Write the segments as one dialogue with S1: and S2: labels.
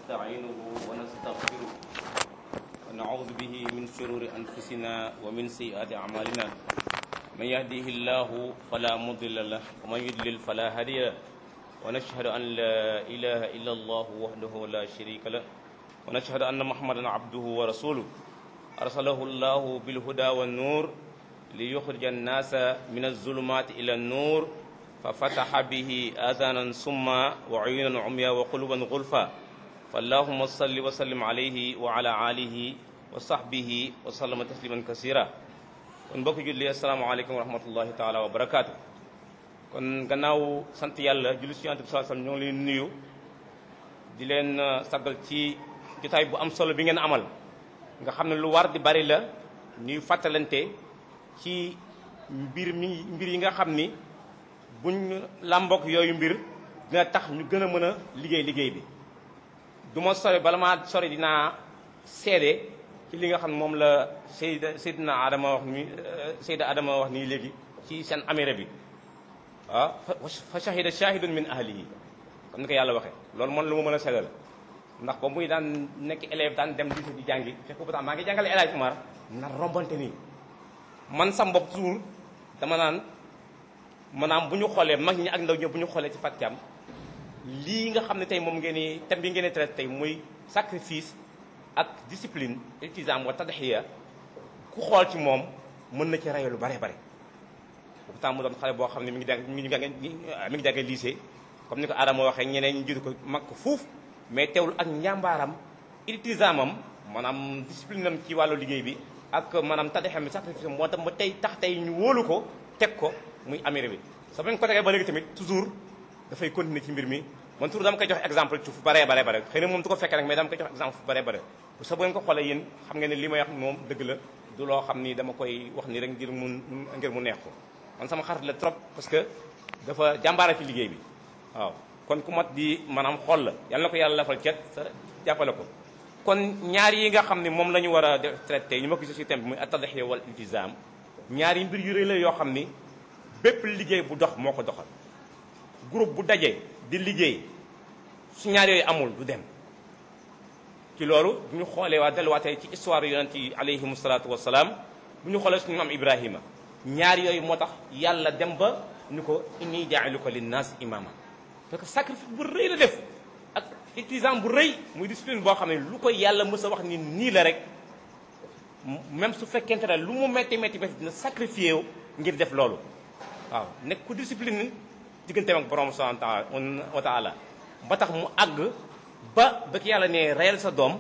S1: ونستعينه ونستغفره ونعوذ به من شرور أنفسنا ومن سيئات أعمالنا من يهديه الله فلا مضل له ومن يضلل فلا هادي له ونشهد أن لا إله إلا الله وحده لا شريك له ونشهد أن محمدا عبده ورسوله أرسله الله بالهدى والنور ليخرج الناس من الظلمات إلى النور ففتح به آذانا سما وعيونا عميا وقلوبا غلفا فاللهم صل وسلم عليه وعلى آله وصحبه وسلم تسليما كثيرا kon mbokk julli asalaamaaleykum wa rahmatullahi taala wa barakaatu kon gannaaw sant yàlla julli si yonent bi sallallahu alayhi wasallam ñoo ngi leen nuyu di leen saggal ci jotaay bu am solo bi ngeen amal nga xam ne lu war di bari la ñuy fàttalante ci mbir mi mbir yi nga xam ni buñ làmbook yooyu mbir dina tax ñu gën a mën a liggéey liggéey bi du ma sori bala maa sori dinaa seede ci li nga xam ne moom la Seyda Seydina Adama wax ni Seyda Adama wax nii léegi ci seen amira bi waaw fa shahida shahidun min ahlihi comme ni ko yàlla waxee loolu man lu ma mën a seddal ndax ba muy daan nekk élève daan dem lycée di jàngi fekk bu tax maa ngi jàngale El Hadj Umar na rombante nii man sam bopp toujours dama naan maanaam bu ñu xoolee mag ñi ak ndaw ñi bu ñu xoolee ci Fatou Thiam lii nga xam ne tey moom ngeen ni thème bi ngeen di traité tey muy sacrifice ak discipline iltizam wa tadhiya ku xool ci moom mën na ci rey lu bare bare pourtant mu doon xale boo xam ne mi ngi jàng mi ngi jàng mi ngi jàngee lycée comme ni ko Adama waxee ñeneen ñu jiitu ko mag ko fuuf mais teewul ak njàmbaaram iltizamam maanaam discipline am ci wàllu liggéey bi ak maanaam tadhiya mi sacrifice moo tax ba tey tax tey ñu wóolu ko teg ko muy amir bi soo bañ ko tegee ba léegi tamit toujours dafay continuer ci mbir mi man toujours dama koy jox exemple ci fu baree bare bare xëy na moom du ko fekkee rek mais dama koy jox exemple fu baree bare sa bu ngeen ko xoolee yéen xam ngeen ne li may wax moom dëgg la du loo xam ni dama koy wax ni rek ngir mu ngir mu neex ko man sama xarit la trop parce que dafa jàmbaara ci liggéey bi waaw kon ku mat di maanaam xool la yàlla na ko yàlla lafal cet sa jàppale ko kon ñaar yi nga xam ne moom la ñu war a def traité ñu ma ko gis ci thème bi muy at-tadhiya wal iltizam ñaar yi mbir yu rëy la yoo xam ni bépp liggéey bu dox moo ko doxal groupe bu dajee di liggéey su ñaar yooyu amul du dem ci loolu bu ñu xoolee waa delluwaatee ci histoire yonent yi alayhimu salaatu wasalaam bu ñu xoolee suñu maam Ibrahima ñaar yooyu moo tax yàlla dem ba ñu ko inni jaa'iluka linnaas imaama parce que sacrifice bu rëy la def ak iltizam bu rëy muy discipline boo xam ne lu ko yàlla mës a wax ni nii la rek même su fekkente ne lu mu métti métti métti dina sacrifié wu ngir def loolu waaw nekk ku discipline digganteem ak borom subhanahu wa taala ba tax mu àgg ba ba ki yàlla ne reyal sa doom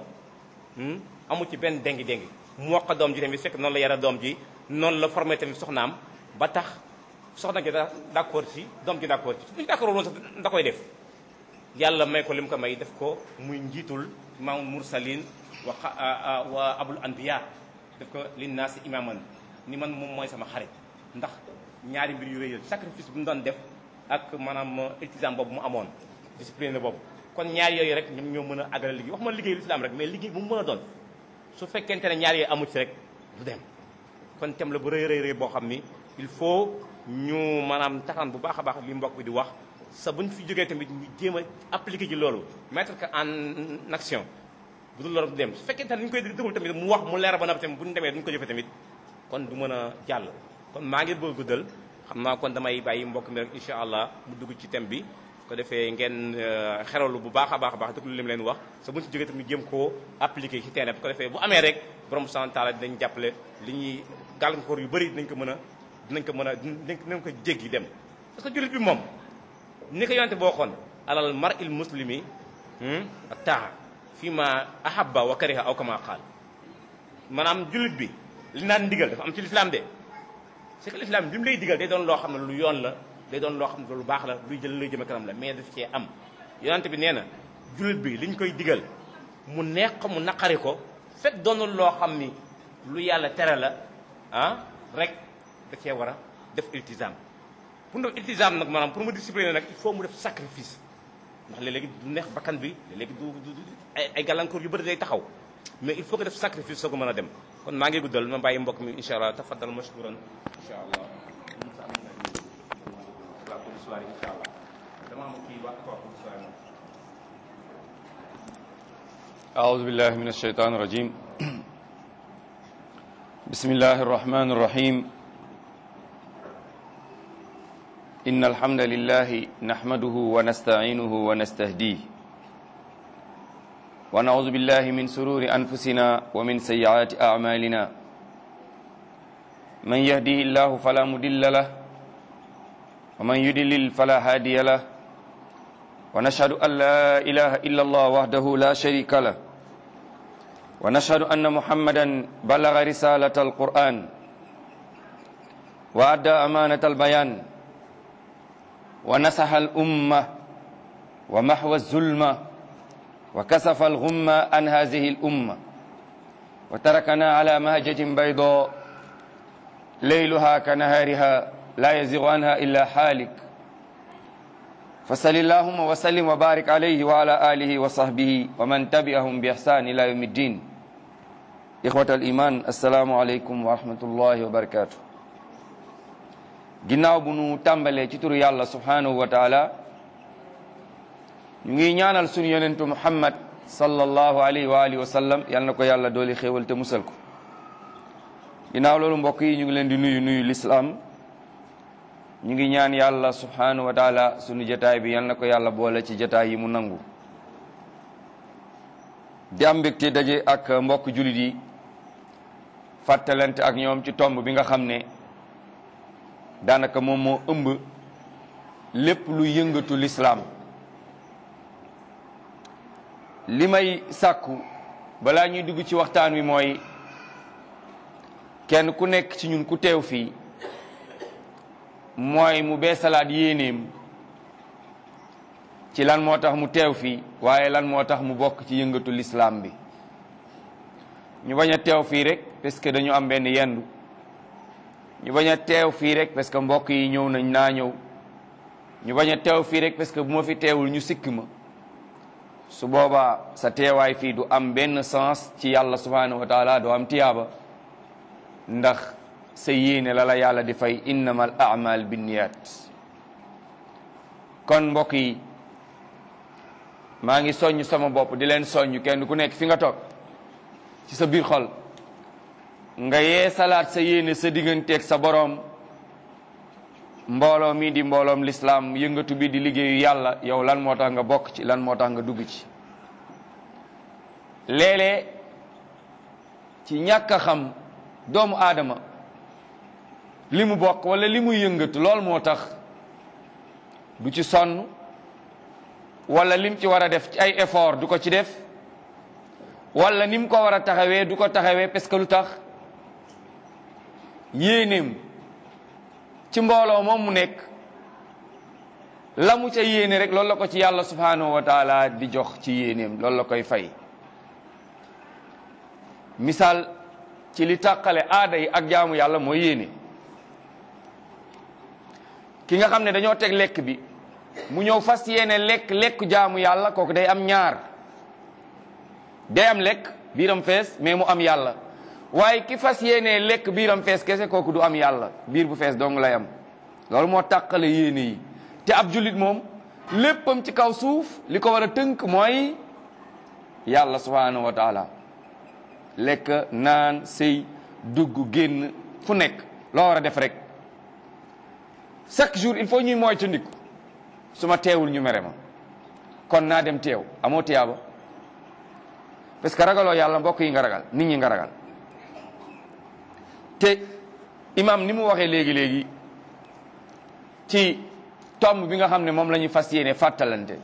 S1: amu ci benn déngi déngi mu wax ko doom ji tamit fekk noonu la yara doom ji noonu la formé tamit soxnaam ba tax soxna gi d'accord ci doom ji d'accord ci suñu d'accord woon sax da koy def yàlla may ko li mu ko may def ko muy njiitul imaamul mursalin wa wa abul anbiya def ko linnaasi imaman ni man moom mooy sama xarit ndax ñaari mbir yu rëy sacrifice bu mu doon def ak maanaam iltizam boobu mu amoon discipline boobu kon ñaar yooyu rek ñoom ñoo mën a àggale liggéey wax ma liggéey lislaam rek mais liggéey bu mu mën a doon su fekkente ne ñaar yooyu amu ci rek du dem kon tem la bu rëy rëy rëy boo xam ni il faut ñu maanaam taxaan bu baax a baax li mbokk bi di wax sa buñ fi jógee tamit ñu jéem a appliquer ci loolu mettre que en action bu dul loolu du dem su fekkente ne ñu koy déglu tamit mu wax mu leer ba noppi tamit bu ñu demee duñu ko jëfee tamit kon du mën a jàll kon maa ngi bëgg guddal xam naa kon damay bàyyi mbokk mi rek incha allah mu dugg ci thème bi ko defee ngeen xeralu bu baax a baax a baax déglu li mu leen wax sa buñ ci jógee tamit jéem koo appliqué ci terrain bi ko defee bu amee rek borom subhanahu taala dinañ jàppale li ñuy gàllankoor yu bëri dinañ ko mën a dinañ ko mën a dinañ ko jéggi dem parce que jullit bi moom ni ko yonte boo xoon alal mar il muslimi ak taa fii ma ahabba wa kariha aw kama qaal maanaam jullit bi li naan ndigal dafa am ci lislaam de c'est que l'islam bi mu lay digal day doon loo xam ne lu yoon la day doon loo xam ne lu baax la luy jël luy jëme kanam la mais daf cee am yonante bi nee na jullit bi liñ koy digal mu neex ko mu naqari ko fekk doonul loo xam ni lu yàlla tere la ah rek da cee war a def iltizam pour mu def iltizam nag maanaam pour mu discipliner nag il faut mu def sacrifice ndax léeg-léegi du neex bakkan bi léegi du du ay ay gàllankoor yu bëri day taxaw mais il faut que def sacrifice soo ko mën a dem kon maa ngi guddal ma bàyyi mbokk mi incha allah tafaddal mashkuran incha allah waaw pour soirée incha allah dama am kii waa wax pour soirée moom
S2: أعوذ بالله من الشيطان الرجيم بسم الله الرحمن الرحيم إن الحمد لله نحمده ونستعينه ونستهديه ونعوذ بالله من سرور أنفسنا ومن سيئات أعمالنا من يهديه الله فلا مضل له ومن يضلل فلا هادي له ونشهد أن لا إله إلا الله وحده لا شريك له ونشهد أن محمدا بلغ رسالة القرآن وأدى أمانة البيان ونصح الأمة ومحو الظلمة وكسف الغمة عن هذه الأمة وتركنا على مهجة بيضاء ليلها كنهارها لا يزيغ عنها إلا حالك فصل اللهم وسلم وبارك عليه وعلى آله وصحبه ومن تبعهم بإحسان إلى يوم الدين إخوة الإيمان السلام عليكم ورحمة الله وبركاته ginnaaw bu nu tàmbalee ci turu yàlla subhanahu wa taala ñu ngi ñaanal sunu yonentu muhammad sallallahu alayhi wa alihi wa sallam yal na ko yàlla dooli xéewal te musal ko ginnaaw loolu mbokk yi ñu ngi leen di nuyu nuyu lislaam ñu ngi ñaan yàlla subhanahu wa taala sunu jataay bi yal na ko yàlla boole ci jataay yi mu nangu di am mbégte daje ak mbokk julit yi fàttalante ak ñoom ci tomb bi nga xam ne daanaka moom moo ëmb lépp lu yëngatu lislaam li may sàkku balaa ñuy dugg ci waxtaan wi mooy kenn ku nekk ci ñun ku teew fii mooy mu beesalaat yéenéem ci lan moo tax mu teew fii waaye lan moo tax mu bokk ci yëngatu lislaam bi ñu bañ a teew fii rek parce que dañu am benn yendu ñu bañ a teew fii rek parce que mbokk yi ñëw nañ naa ñëw ñu bañ a teew fii rek parce que bu ma fi teewul ñu sikk ma su boobaa sa teewaay fii du am benn sens ci yàlla subhanahu wa taala du am tiyaaba ndax sa yéene la la yàlla di fay innamal a'mal binniyat kon mbokk yi maa ngi soññ sama bopp di leen soññ kenn ku nekk fi nga toog ci sa biir xol nga yee salaat sa yéene sa digganteeg sa boroom mbooloo mi di mbooloom lislaam yëngatu bi di liggéeyu yàlla yow lan moo tax nga bokk ci lan moo tax nga dugg ci léeg-léeg ci ñàkk a xam doomu aadama li mu bokk wala li muy yëngatu lool moo tax du ci sonn wala lim ci war a def ci ay effort du ko ci def wala ni mu ko war a taxawee du ko taxawee parce que lu tax yéenéem ci mbooloo moom mu nekk la mu ca yéene rek loolu la ko ci yàlla subhanahu wa taala di jox ci yéenéem loolu la koy fay misaal ci li tàqale aada yi ak jaamu yàlla mooy yéene ki nga xam ne dañoo teg lekk bi mu ñëw fas yéene lekk lekk jaamu yàlla kooku day am ñaar day am lekk biiram fees mais mu am yàlla waaye ki fas yéene lekk biiram fees kese kooku du am yàlla biir bu fees dong lay am loolu moo tàqale yéene yi te ab jullit moom léppam ci kaw suuf li ko war a tënk mooy yàlla subhanahu wa taala lekk naan sëy dugg génn fu nekk loo war a def rek chaque jour il faut ñuy mooy tandiku su ma teewul ñu mere ma kon naa dem teew amoo tiyaaba parce que ragaloo yàlla mbokk yi nga ragal nit ñi nga ragal te imam ni mu waxee léegi-léegi ci tomb bi nga xam ne moom la ñuy fas yéene fàttalante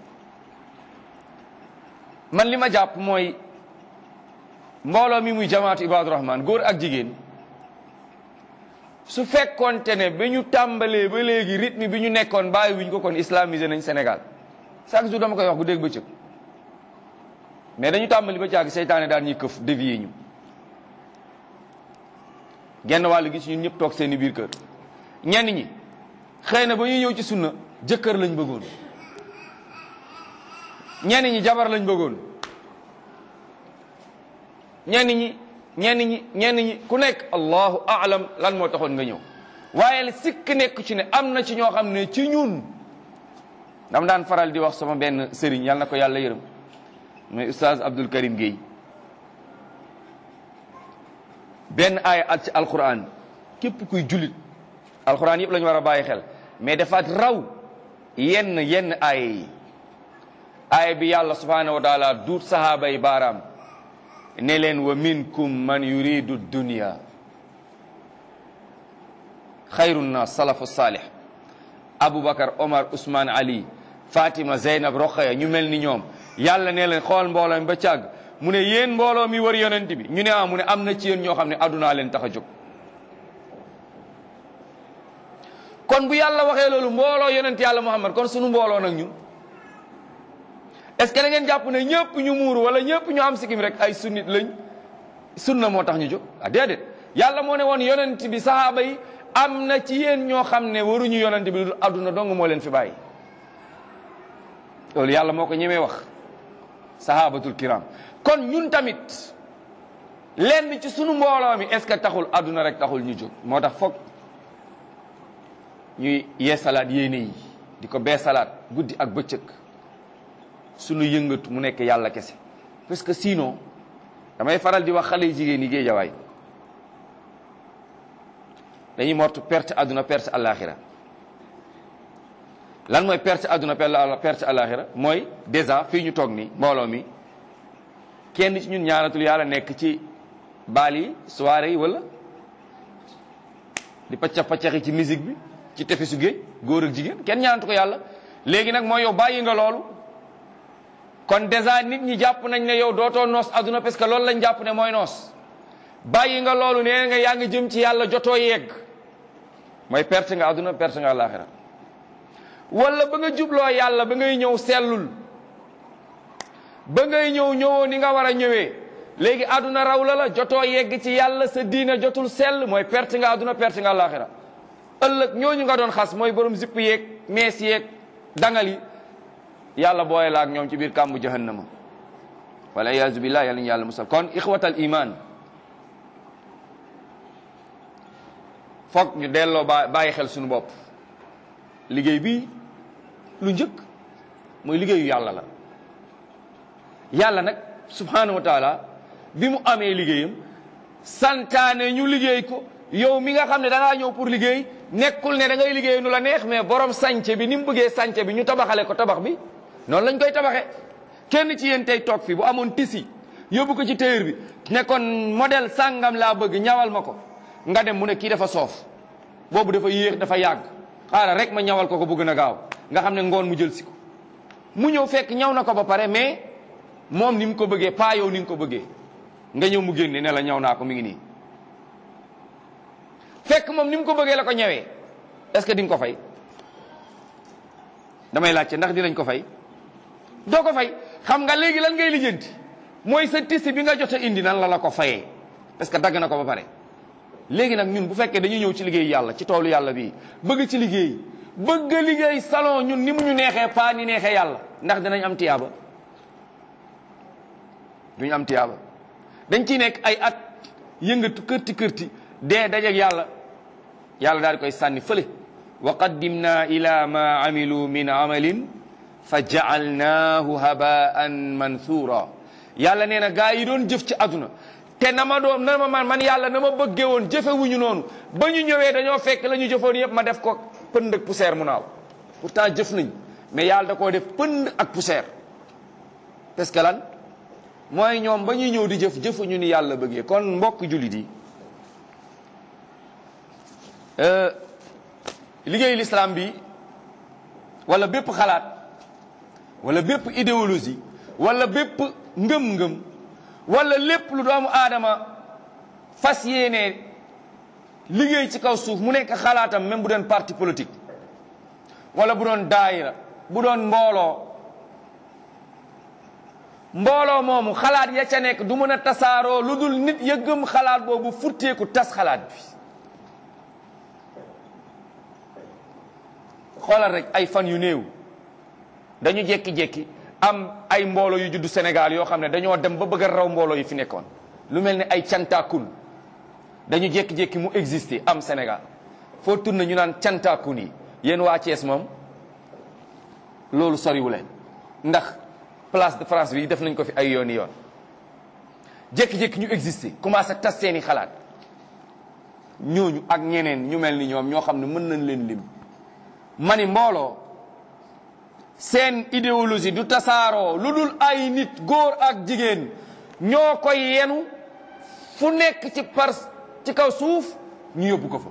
S2: man li ma jàpp mooy mbooloo mi muy jamaatu ibadu rahman góor ak jigéen su fekkoonte ne ba ñu tàmbalee ba léegi rythme bi ñu nekkoon bàyyi wuñ ko kon islamisé nañ Sénégal chaque jour dama koy wax bu dégg bëccëg mais dañu tàmbali ba caagi seytaane daal ñuy këf dévier ñu genn wàll gi ci ñun ñëpp toog seeni biir kër ñenn ñi xëy na ba ñuy ñëw ci sunna jëkkër lañ bëggoon ñenn ñi jabar lañ bëggoon ñenn ñi ñenn ñi ñenn ñi ku nekk allahu aalam lan moo taxoon nga ñëw waaye sikk nekk ci ne am na ci ñoo xam ne ci ñun dam daan faral di wax sama benn sëriñ yàlla na ko yàlla yërëm mooy oustaz Abdul Karim Guèye benn aaya at ci alquran képp kuy jullit alquran yëpp la ñu war a bàyyi xel mais dafa raw yenn yenn aaya yi aaya bi yàlla subhanahu wa taala duut sahaaba yi baaraam ne leen wa minkum man yuridu dunya xayru nnas salafu salih aboubacar omar ousmane ali fatima zeynab roqaya ñu mel ni ñoom yàlla ne leen xool mbooloo mi ba càgg mu ne yéen mbooloo mi wër yonent bi ñu ne ah mu ne am na ci yéen ñoo xam ne addunaa leen tax a jóg kon bu yàlla waxee loolu mbooloo yonent yàlla muhammad kon sunu mbooloo nag ñun est-ce que da ngeen jàpp ne ñëpp ñu muuru wala ñëpp ñu am sikim rek ay sunnit lañ sunna moo tax ñu jóg ah déedéet yàlla moo ne woon yonent bi sahaaba yi am na ci yéen ñoo xam ne waruñu yonent bi lu adduna dong moo leen fi bàyyi loolu yàlla moo ko ñemee wax sahabatul kiram kon ñun tamit lenn ci sunu mbooloo mi est-ce que taxul adduna rek taxul ñu jóg moo tax foog ñuy yeesalaat yéene yi di ko beesalaat guddi ak bëccëg sunu yëngatu mu nekk yàlla kese parce que sinon damay faral di wax xale yi jigéen yi géejawaay dañuy mortu perte adduna perte àllaaxira lan mooy perte adduna perte àllaaxira mooy déjà fii ñu toog nii mbooloo mi kenn ci ñun ñaanatul yàlla nekk ci baal yi soirée yi wala di paccax paccaxi ci musique bi ci tefesu géej góor ak jigéen kenn ñaanatu ko yàlla léegi nag mooy yow bàyyi nga loolu kon déjà nit ñi jàpp nañ ne yow dootoo noos adduna parce que loolu lañ jàpp ne mooy noos bàyyi nga loolu nee nga yaa ngi jëm ci yàlla jotoo yegg mooy perte nga adduna perte nga àllaaxira wala ba nga jubloo yàlla ba ngay ñëw sellul ba ngay ñëw ñëwoo ni nga war a ñëwee léegi adduna raw la la jotoo yegg ci yàlla sa diina jotul sell mooy perte nga adduna perte nga àllaaxira ëllëg ñooñu nga doon xas mooy borom zipp yeeg mees yeeg dangal yi yàlla booye la ak ñoom ci biir kàmbu jahannama wala iyaazu billah yàlla ñu yàlla musal kon ixwatal iman foog ñu delloo ba bàyyi xel suñu bopp liggéey bi lu njëkk mooy liggéeyu yàlla la yàlla nag subhanahu wa taala bi mu amee liggéeyam santaane ñu liggéey ko yow mi nga xam ne da ngaa ñëw pour liggéey nekkul ne da ngay liggéey nu la neex mais borom sànce bi ni mu bëggee sànce bi ñu tabaxale ko tabax bi noonu lañ koy tabaxee kenn ci yéen tey toog fi bu amoon tisi yóbbu ko ci téer bi ne kon modèle sàngam laa bëgg ñawal ma ko nga dem mu ne kii dafa soof boobu dafa yéex dafa yàgg xaaral rek ma ñawal ko ko bëgg na gaaw nga xam ne ngoon mu jël si ko mu ñëw fekk ñaw na ko ba pare mais moom ni mu ko bëggee pas yow ni nga ko bëggee nga ñëw mu génne ne la ñaw naa ko mi ngi nii fekk moom ni mu ko bëggee la ko ñëwee est-ce que di nga ko fay damay laajte ndax dinañ ko fay doo ko fay xam nga léegi lan ngay lijjanti mooy sa tisi bi nga jot a indi nan la la ko fayee parce que dagg na ko ba pare léegi nag ñun bu fekkee dañuy ñëw ci liggéey yàlla ci toolu yàlla bii bëgg ci liggéey bëgg liggéey salon ñun ni mu ñu neexee paa ni neexee yàlla ndax dinañ am tiyaaba duñu am tiyaaba dañ ciy nekk ay at yëngatu kërti kërti dee dajeeg yàlla yàlla daal di koy sànni fële wa qaddimna ila ma amilu min amalin fa jaalnaahu habaan manthura yàlla nee na gaa yi doon jëf ci aduna te na ma doon na ma man man yàlla na ma bëggee woon jëfe wuñu noonu ba ñu ñëwee dañoo fekk la ñu jëfoon yëpp ma def ko pënd ak poussière mu naaw pourtant jëf nañ mais yàlla da koo def pënd ak poussière parce que lan mooy ñoom ba ñuy ñëw di jëf jëfuñu ni yàlla bëggee kon mbokk jullit yi liggéeyu l'islam bi wala bépp xalaat wala bépp idéologie wala bépp ngëm-ngëm wala lépp lu doomu aadama fas yéene liggéey ci kaw suuf mu nekk xalaatam même bu doon parti politique wala bu doon daayira bu doon mbooloo mbooloo moomu xalaat ya ca nekk du mën a tasaaroo lu dul nit ya gëm xalaat boobu futteeku tas xalaat bi xoolal rek ay fan yu néew dañu jekki-jekki am ay mbooloo yu juddu Sénégal yoo xam ne dañoo dem ba bëgg a raw mbooloo yi fi nekkoon lu mel ne ay cantakun dañu jékki-jékki mu exister am Sénégal foo tourné ñu naan cantakun yi yéen waa Thiès moom loolu soriwu leen ndax place de France bi def nañ ko fi ay yooni yoon jékki-jékki ñu exister commencé tas seeni xalaat ñooñu ak ñeneen ñu mel ni ñoom ñoo xam ne mën nañ leen lim ma ni mbooloo seen idéologie du tasaaroo lu dul ay nit góor ak jigéen ñoo koy yenu fu nekk ci par ci kaw suuf ñu yóbbu ko fa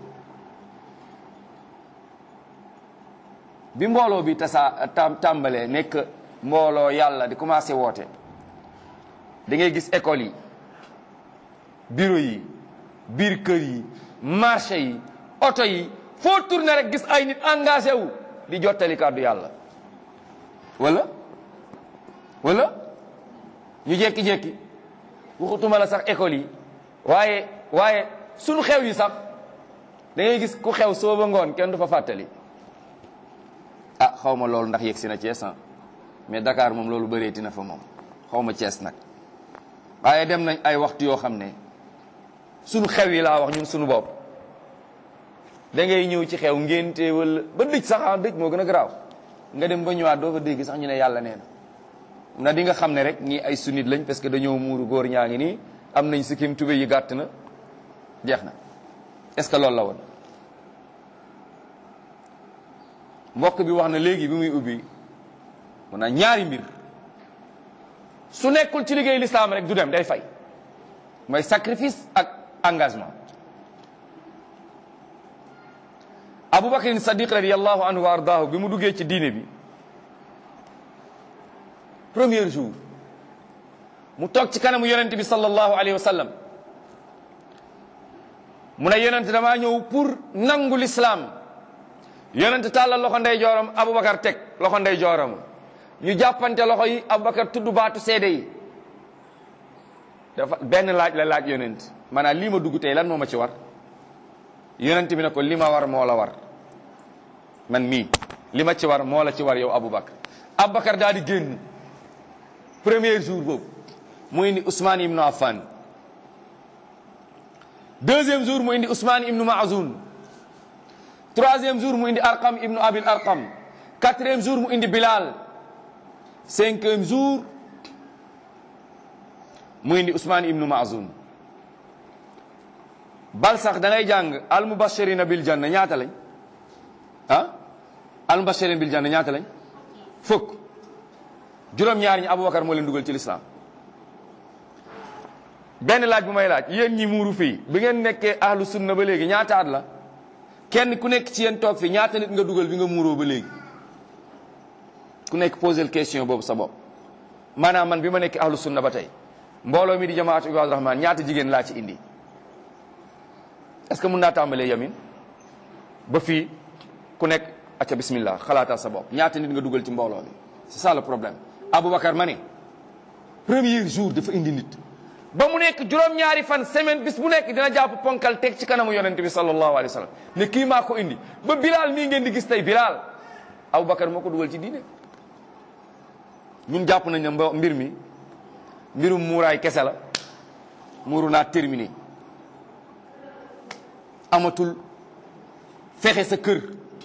S2: bi mbooloo bi tasa tàmbalee nekk mbooloo yàlla di commencé woote da ngay gis école yi bureau yi biir kër yi marché yi oto yi foo tourné rek gis ay nit engagé wu di jottali kàddu yàlla wala wala ñu jekki-jekki waxutuma la sax école yi waaye waaye sunu xew yi sax da ngay gis ku xew soo ba ngoon kenn du fa fàttali ah xaw ma loolu ndax yegg si na Thiès mais Dakar moom loolu bëreeti na fa moom xaw ma Thiès nag waaye dem nañ ay waxtu yoo xam ne sunu xew yi laa wax ñun sunu bopp da ngay ñëw ci xew ngénte wala ba dëj sax ah dëj moo gën a garaaw nga dem ba ñëwaat doo fa dégg sax ñu ne yàlla nee na na di nga xam ne rek ñii ay sunnit lañ parce que dañoo muuru góor ñaa ngi nii am nañ sikkim tube yi gàtt na jeex na est-ce que loolu la woon mbokk bi wax na léegi bi muy ubbi mun na ñaari mbir su nekkul ci liggéey lislaam rek du dem day fay mooy sacrifice ak engagement abubakar sadiq radiallahu anhu wa ardaahu bi mu duggee ci diine bi premier jour mu toog ci kanamu yonent bi sallallahu alayhi wa sallam mu ne yonent damaa ñëw pour nangu l'islam yonent tàllal loxo ndey jooram abubakar teg loxo ndey jooram ñu jàppante loxo yi abubakar tudd baatu seede yi dafa benn laaj la laaj yonent maanaam lii ma dugg tey lan moo ma ci war yonent bi ne ko li ma war moo la war man mii li ma ci war moo la ci war yow abubakar abubakar daal di génn premier jour boobu mu indi Ousmane ibnu Affan deuxième jour mu indi Ousmane ibnu Maazun troisième jour mu indi Arqam ibnu Abil Arqam quatrième jour mu indi Bilal cinquième jour mu indi Ousmane ibnu Maazun bal sax da ngay jàng al mubashirina bil janna ñaata lañ ah al mubashirina bil janna ñaata lañ fukk juróom-ñaar ñi Aboubacar moo leen dugal ci lislaam benn laaj bu may laaj yéen ñi muuru fii bi ngeen nekkee ahlu sunna ba léegi ñaata at la kenn ku nekk ci yéen toog fii ñaata nit nga dugal bi nga muuroo ba léegi ku nekk posé question boobu sa bopp maanaam man bi ma nekk ahlu sunna ba tey mbooloo mi di jamaatu Ibaadu Rahmaan ñaata jigéen laa ci indi est-ce que mun naa tàmbalee yamin ba fii ku nekk acca bismillah xalaatal sa bopp ñaata nit nga dugal ci mbooloo bi c'est ça le problème Aboubacar ma ne premier jour dafa indi nit ba mu nekk juróom-ñaari fan semaine bis bu nekk dina jàpp ponkal teg ci kanamu yonent bi sallallahu alayhi wa sallam ne kii maa ko indi ba Bilal mii ngeen di gis tey Bilal Aboubacar moo ko dugal ci diine ñun jàpp nañ ne mbo mbir mi mbirum muuraay kese la muuru naa terminé amatul fexe sa kër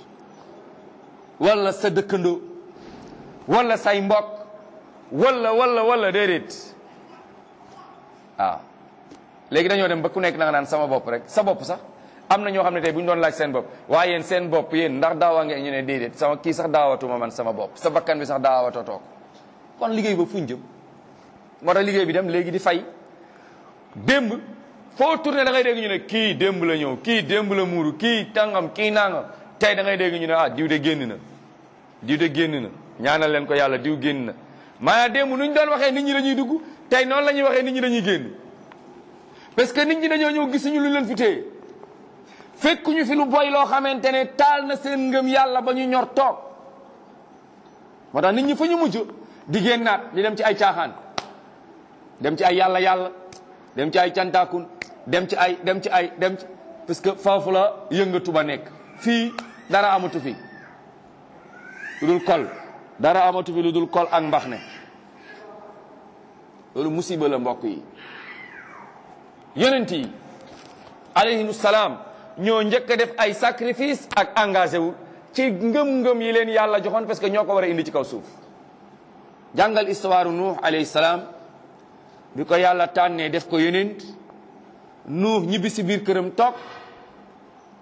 S2: wala sa dëkkandoo wala say mbokk wala wala wala déedéet waaw léegi dañoo dem ba ku nekk da nga naan sama bopp rek sa bopp sax am na ñoo xam ne tey bu ñu doon laaj seen bopp waaye yéen seen bopp yéen ndax daawa ngeen ñu ne déedéet sama kii sax daawatuma man sama bopp sa bakkan bi sax daawatoo toog kon liggéey ba fuñ jëm moo tax liggéey bi dem léegi di fay démb foo tourné da ngay dégg ñu ne kii démb la ñëw kii démb la muuru kii tàngam kii nangam tey da ngay dégg ñu ne ah diw de génn na diw de génn na ñaanal leen ko yàlla diw génn na maanaam démb nu ñu doon waxee nit ñi dañuy dugg tey noonu la ñuy waxee nit ñi dañuy génn parce que nit ñi dañoo ñëw gisuñu lu leen fi téye fekkuñu fi lu boy loo xamante ne taal na seen ngëm yàlla ba ñu ñor toog moo tax nit ñi fa ñu mujj di génnaat di dem ci ay caaxaan dem ci ay yàlla yàlla dem ci ay cantaakun dem ci ay dem ci ay dem ci parce que foofu la yëngatu ba nekk fii dara amatu fi lu dul kol dara amatu fi lu dul kol ak mbax ne loolu musiba la mbokk yi yonent yi alayhimu salaam ñoo njëkk a def ay sacrifice ak engagé wu ci ngëm-ngëm yi leen yàlla joxoon parce que ñoo ko war a indi ci kaw suuf jàngal histoire nuux alayhi salaam bi ko yàlla tànnee def ko yonent nuux ñibbi si biir këram toog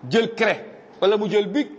S2: jël craie wala mu jël bic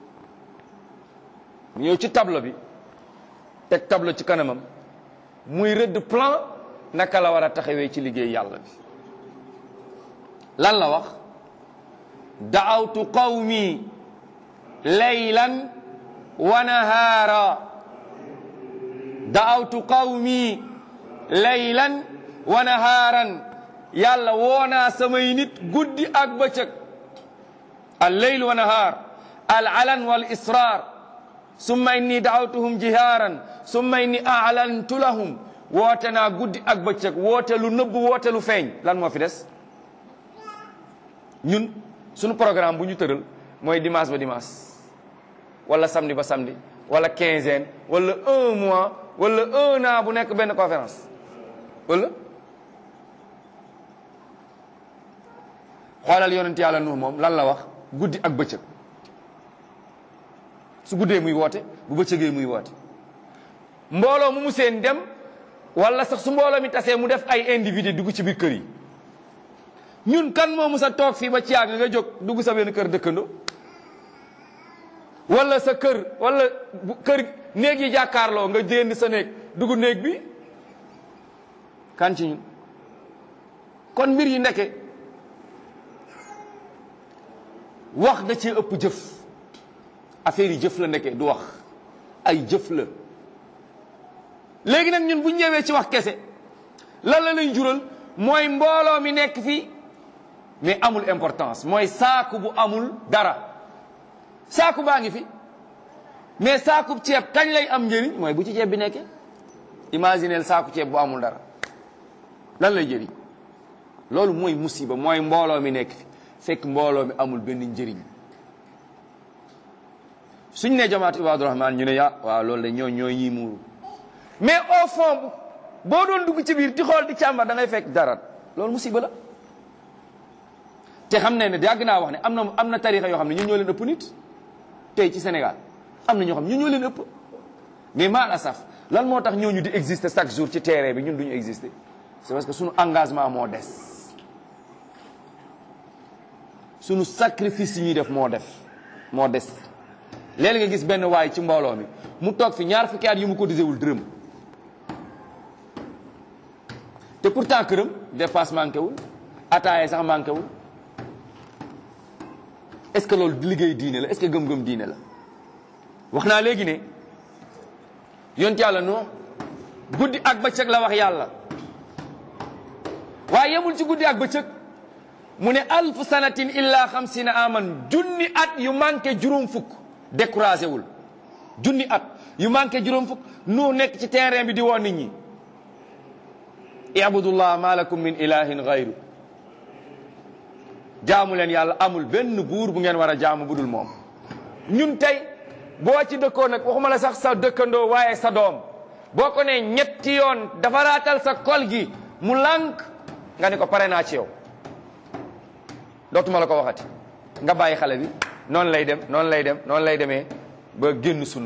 S2: mu ñëw ci tableau bi teg tableau ci kanamam muy rëdd plan naka la war a taxawee ci liggéey yàlla bi lan la wax daawtu qawmi laylan wa nahaara daawtu qawmi laylan wa nahaaran yàlla woonaa samay nit guddi ak bëccëg al leyl wa nahaar al alan wal israar summa inni daawtuhum jihaaran summa inni aalantu lahum woote naa guddi ak bëccëg woote lu nëbb woote lu feeñ lan moo fi des ñun suñu programme bu ñu tëral mooy dimanche ba dimanche wala samedi ba samedi wala quinzaine wala un mois wala un an bu nekk benn conférence wala xoolal yonent yàlla Nuux moom lan la wax guddi ak bëccëg su guddee muy woote bu bëccëgee muy woote mbooloo mu mu seen dem wala sax su mbooloo mi tasee mu def ay individu dugg ci biir kër yi ñun kan moo musa toog fii ba ci yàgg nga jóg dugg sa benn kër dëkkandoo wala sa kër wala kër néeg yi jàkkaarloo nga jénd sa néeg dugg néeg bi kan ci ñun kon mbir yi ndeke wax da cee ëpp jëf affaire yi jëf la ndeke du wax ay jëf la léegi nag ñun bu ñëwee ci wax kese lan la lay jural mooy mbooloo mi nekk fii mais amul importance mooy saaku bu amul dara saaku baa ngi fi mais saaku ceeb kañ lay am njëriñ mooy bu ci ceeb bi nekkee imagineel saaku ceeb bu amul dara lan lay jëriñ loolu mooy musiba mooy mbooloo mi nekk fi fekk mbooloo mi amul benn njëriñ suñ ne jamaat ibaadu rahmaan ñu ne ya waaw loolu de ñoo ñoo ñii muuru mais au fond boo doon dugg ci biir di xool di càmbar da ngay fekk dara loolu musiba la te xam ne ne yàgg naa wax ne am na am na tarixa yoo xam ne ñun ñoo leen ëpp nit tey ci Sénégal am na ñoo xam ne ñun ñoo leen ëpp mais mal asaf lan moo tax ñooñu di exister chaque jour ci terrain bi ñun duñu exister c'est parce que suñu engagement moo des suñu sacrifice yi ñuy def moo def moo des léegi nga gis benn waay ci mbooloo mi mu toog fi ñaar fukki at yu mu cotisé wul dërëm te pourtant këram dépasse manqué wul ataaya sax manqué wul est-ce que loolu liggéey diine la est-ce que gëm-gëm diine la wax naa léegi ne yont yàlla non guddi ak bëccëg la wax yàlla waaye yemul ci guddi ak bëccëg mu ne alf sanatin illa xamsina aman junni at yu manqué juróom fukk découragé wul junni at yu manqué juróom fukk nu nekk ci terrain bi di woo nit ñi ibudullah ma lakum min ilahin gayru jaamu leen yàlla amul benn buur bu ngeen war a jaamu budul moom ñun tey boo ci dëkkoo nag waxuma la sax sa dëkkandoo waaye sa doom boo ko ne ñetti yoon dafa raatal sa kol gi mu lànk nga ne ko pare naa ci yow dootuma la ko waxati nga bàyyi xale bi noonu lay dem noonu lay dem noonu lay demee ba génn sunna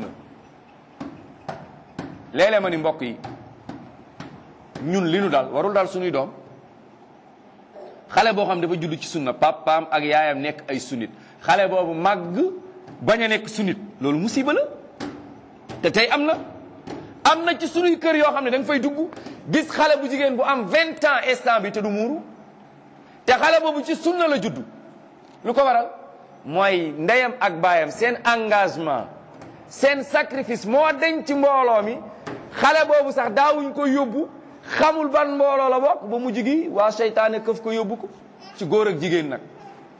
S2: léeg-léeg ma ni mbokk yi ñun li nu daal warul daal suñuy doom xale boo xam dafa judd ci sunna papaam ak yaayam nekk ay sunnit xale boobu màgg bañ a nekk sunnit loolu musiba la te tey am na am na ci sunuy kër yoo xam ne da nga fay dugg gis xale bu jigéen bu am vingt ans instant bi te du muuru te xale boobu ci sunna la judd lu ko waral mooy ndeyam ak baayam seen engagement seen sacrifice moo deñ ci mbooloo mi xale boobu sax daawuñ ko yóbbu xamul ban mbooloo la bokk ba mujj gi waa seytaane këf ko yóbbu ko ci góor ak jigéen nag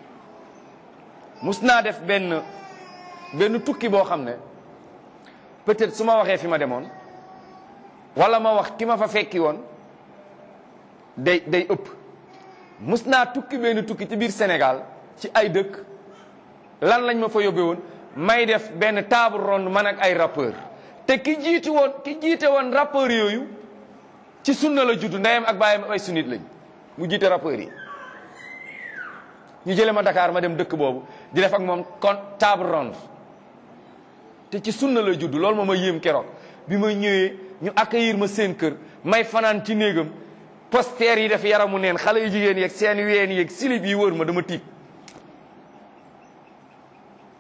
S2: mus naa def benn benn tukki boo xam ne peut-être su ma waxee fi ma demoon wala ma wax ki ma fa fekki woon day day ëpp mus naa tukki benn tukki ci biir Sénégal ci ay dëkk lan lañ ma fa yóbbee woon may def benn table ronde man ak ay rappeur te ki jiitu woon ki jiite woon rappeur yooyu ci sunna la judd ndeyam ak baayam ay sunnit lañ mu jiite rappeur yi ñu jële ma Dakar ma dem dëkk boobu di def ak moom kon table ronde te ci sunna la judd loolu moo ma yéem keroog bi ma ñëwee ñu accueillir ma seen kër may fanaan ci néegam poster yi def yaramu neen xale yu jigéen yeeg seen ween yeeg silib yi wër ma dama tiit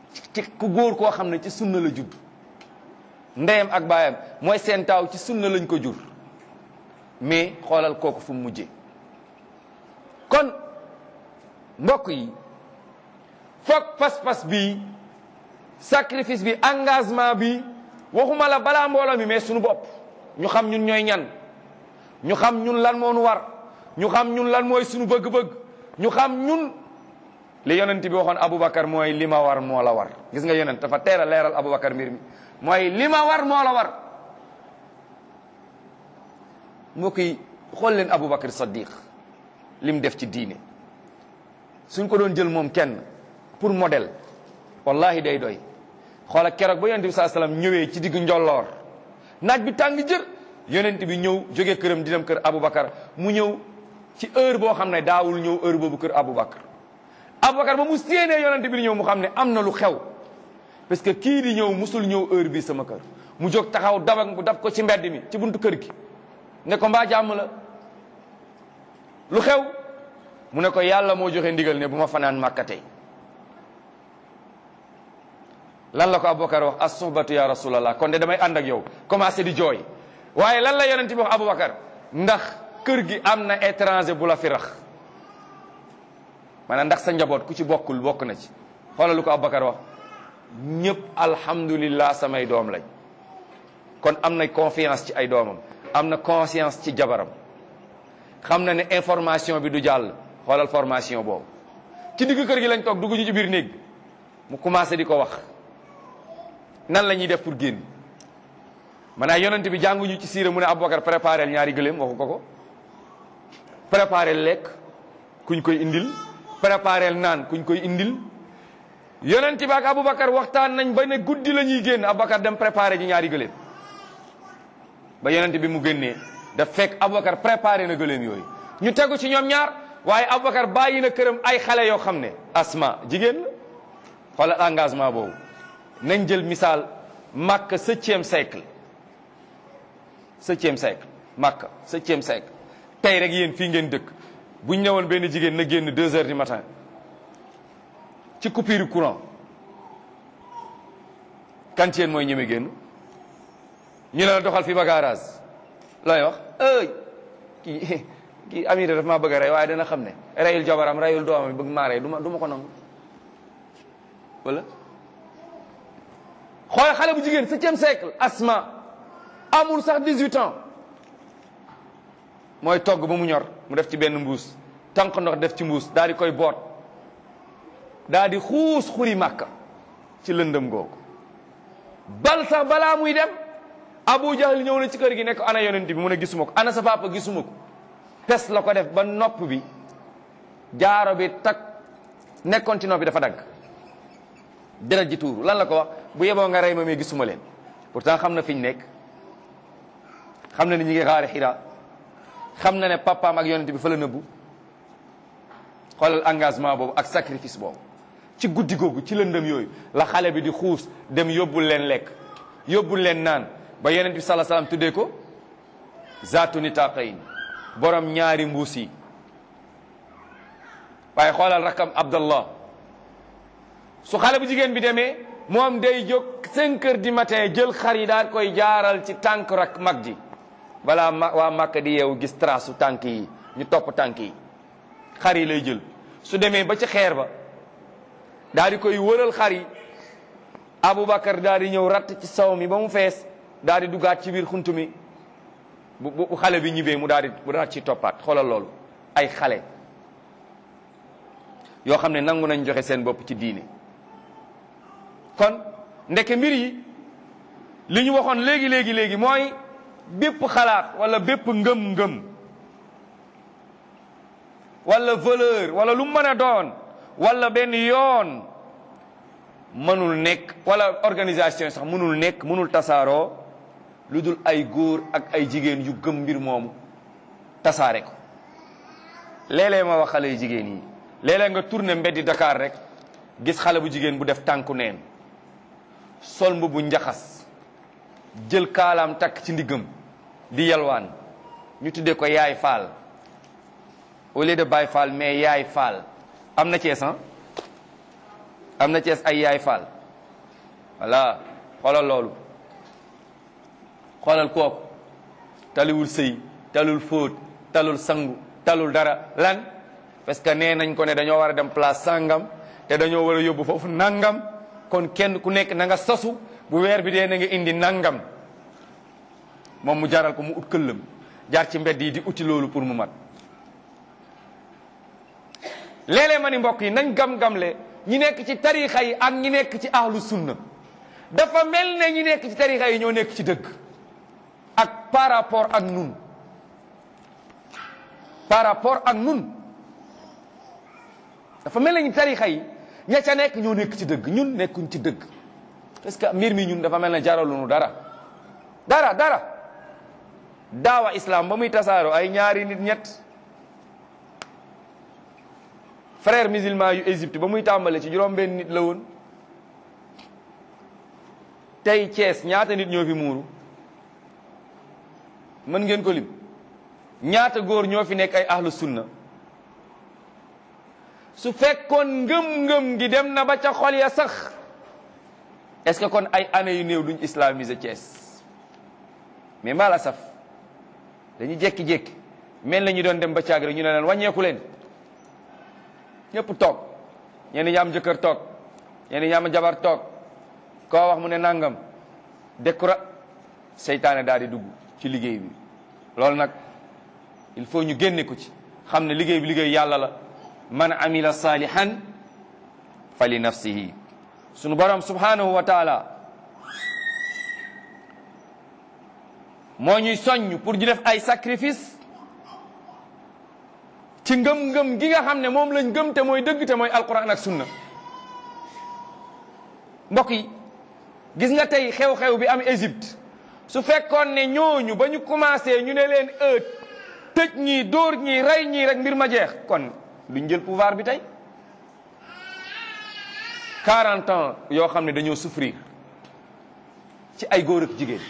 S2: ci ku góor koo xam ne ci sunna la judd ndeyam ak baayam mooy seen taaw ci sunna lañ ko jur mais xoolal kooku fu mu mujjee kon mbokk yi foog pas-pas bi sacrifice bi engagement bi waxuma la balaa mbooloo mi mais suñu bopp ñu xam ñun ñooy ñan ñu xam ñun lan moo nu war ñu xam ñun lan mooy suñu bëgg-bëgg ñu xam ñun li yonent bi waxoon Aboubacar mooy li ma war moo la war gis nga yonent dafa teel a leeral Aboubacar mbir mi mooy li ma war moo la war mbokk yi xool leen Aboubacar Saddiq lim def ci diine suñ ko doon jël moom kenn pour modèle wallahi day doy xoola keroog ba yonent bi saa salaam ñëwee ci digg njolloor naaj bi tàng jër yonent bi ñëw jóge këram di dem kër Aboubacar mu ñëw ci heure boo xam ne daawul ñëw heure boobu kër Aboubacar Aboubacar ba mu séenee yonent bi di ñëw mu xam ne am na lu xew parce que kii di ñëw musul ñëw heure bi sama kër mu jóg taxaw dabak bu dab ko ci mbedd mi ci buntu kër gi ne ko mbaa jàmm la lu xew mu ne ko yàlla moo joxe ndigal ne bu ma fanaan màkka tey lan la ko Aboubacar wax as suhbatu ya rasulallah kon de damay ànd ak yow commencé di jooy waaye lan la yonent bi wax Aboubacar ndax kër gi am na étranger bu la fi rax maanaam ndax sa njaboot ku ci bokkul bokk na ci xoolal lu ko Aboubacar wax ñëpp alhamdulillah samay doom lañ kon am na confiance ci ay doomam am na conscience ci jabaram xam na ne information bi du jàll xoolal formation boobu ci digg kër gi lañ toog dugg ñu ci biir néeg bi mu commencé di ko wax nan la ñuy def pour génn maanaam yonent bi jànguñu ci siira mu ne Aboubacar préparé ñaari gëléem waxu ko ko préparé lekk kuñ koy indil préparé naan kuñ koy indil yonent bi ak Aboubacar waxtaan nañ ba ne guddi la ñuy génn Aboubacar dem préparé ji ñaari gëléem ba yonent bi mu génnee daf fekk Aboubacar préparé na gëléem yooyu ñu tegu ci ñoom ñaar waaye Aboubacar bàyyi na këram ay xale yoo xam ne asma jigéen la xoolal engagement boobu nañ jël misaal Makka septième siècle septième siècle Makka septième siècle tey rek yéen fii ngeen dëkk bu ñu ñëwoon benn jigéen na génn deux heures du matin ci coupure courant kan ci yéen mooy ñeme génn ñu ne la doxal fi ba garage looy wax ëy kii kii Amira daf maa bëgg a rey waaye dana xam ne reyul jabaram reyul doomam bëgg maa rey du ma du ma ko nangu wala xool xale bu jigéen septième siècle asma amul sax 18 ans mooy togg ba mu ñor mu def ci benn mbuus tànk ndox def ci mbuus daal di koy boot daal di xuus xuri màkka ci lëndëm googu bal sax balaa muy dem Abu Jahl ñëw na ci kër gi nekk ana yonent bi mu ne gisuma ko ana sa papa gisuma ko pes la ko def ba nopp bi jaaro bi tak nekkoon ci nopp bi dafa dagg deret ji tuuru lan la ko wax bu yeboo nga rey ma mais gisuma leen pourtant xam na fi ñu nekk xam na ni ñi ngi xaari xira xam na ne papaam ak yonent bi fa la nëbbu xoolal engagement boobu ak sacrifice boobu ci guddi googu ci lëndëm yooyu la xale bi di xuus dem yóbbul leen lekk yóbbul leen naan ba yonent bi sala salaam tuddee ko zaatu nitaqayn borom ñaari mbuus yi waaye xoolal rakam abdallah su xale bu jigéen bi demee moom day jóg 5 heures du matin jël xar yi daal koy jaaral ci tànk rak mag ji balaa ma waa Màkka di yeewu gis trace su tànk yi ñu topp tànk yi xar yi lay jël su demee ba ci xeer ba daal di koy wëral xar yi Aboubacar daal di ñëw ratt ci saw mi ba mu fees daal di duggaat ci biir xunt mi bu bu xale bi ñibbee mu daal di mu daal ci toppaat xoolal loolu ay xale yoo xam ne nangu nañ joxe seen bopp ci diine kon ndeke mbir yi li ñu waxoon léegi léegi léegi mooy bépp xalaat wala bépp ngëm-ngëm wala valeur wala lu mën a doon wala benn yoon mënul nekk wala organisation sax mënul nekk mënul tasaaroo lu dul ay góor ak ay jigéen yu gëm mbir moomu tasaare ko léeg-léeg ma wax xale yu jigéen yi léeg-léeg nga tourné mbeddi Dakar rek gis xale bu jigéen bu def tànku neen sol mbubu njaxas jël kaalaam takk ci ndiggam di yalwaan ñu tuddee ko yaay faal au lieu de baay faal mais yaay faal am na Cees am na Cees ay yaay faal voilà xoolal loolu xoolal kooku taliwul sëy talul fóot talul sangu talul dara lan parce que nee nañ ko ne dañoo war a dem place sangam te dañoo war a yóbbu foofu nangam kon kenn ku nekk na nga sosu bu weer bi dee na nga indi nangam moom mu jaral ko mu ut këllam jaar ci mbedd yi di uti loolu pour mu mat léeg-léeg ma ni mbokk yi nañ gam-gamle ñi nekk ci tarixa yi ak ñi nekk ci ahlu sunna dafa mel ne ñi nekk ci tarixa yi ñoo nekk ci dëgg ak par rapport ak nun par rapport ak nun dafa mel ne ñi tarixa yi ña ca nekk ñoo nekk ci dëgg ñun nekkuñ ci dëgg parce que mbir mi ñun dafa mel ne jaralunu dara dara dara daawa islam ba muy tasaaroo ay ñaari nit ñett frère musulman yu Égypte ba muy tàmbale ci juróom benn nit la woon tey Thiès ñaata nit ñoo fi muuru mën ngeen ko lim ñaata góor ñoo fi nekk ay ahlu sunna su fekkoon ngëm-ngëm gi dem na ba ca xol ya sax est-ce que kon ay année yu néew duñ islamiser Thiès mais maa la saf dañuy jékki-jékki mel na ñu doon dem ba caag rek ñu ne leen wàññeeku leen ñëpp toog ñenn ñi am jëkkër toog ñenn ñi am jabar toog koo wax mu ne nangam décora seytaane daal di dugg ci liggéey bi loolu nag il faut ñu génne ko ci xam ne liggéey bi liggéey yàlla la man amila salihan fa li nafsihi sunu borom subhanahu wa taala moo ñuy soññ pour ñu def ay sacrifice ci ngëm-ngëm gi nga xam ne moom lañ gëm te mooy dëgg te mooy alquran ak sunna mbokk yi gis nga tey xew-xew bi am Égypte su fekkoon ne ñooñu ba ñu commencé ñu ne leen ëët tëj ñii dóor ñii rey ñii rek mbir ma jeex kon duñ jël pouvoir bi tey 40 ans yoo xam ne dañoo souffrir ci ay góor ak jigéen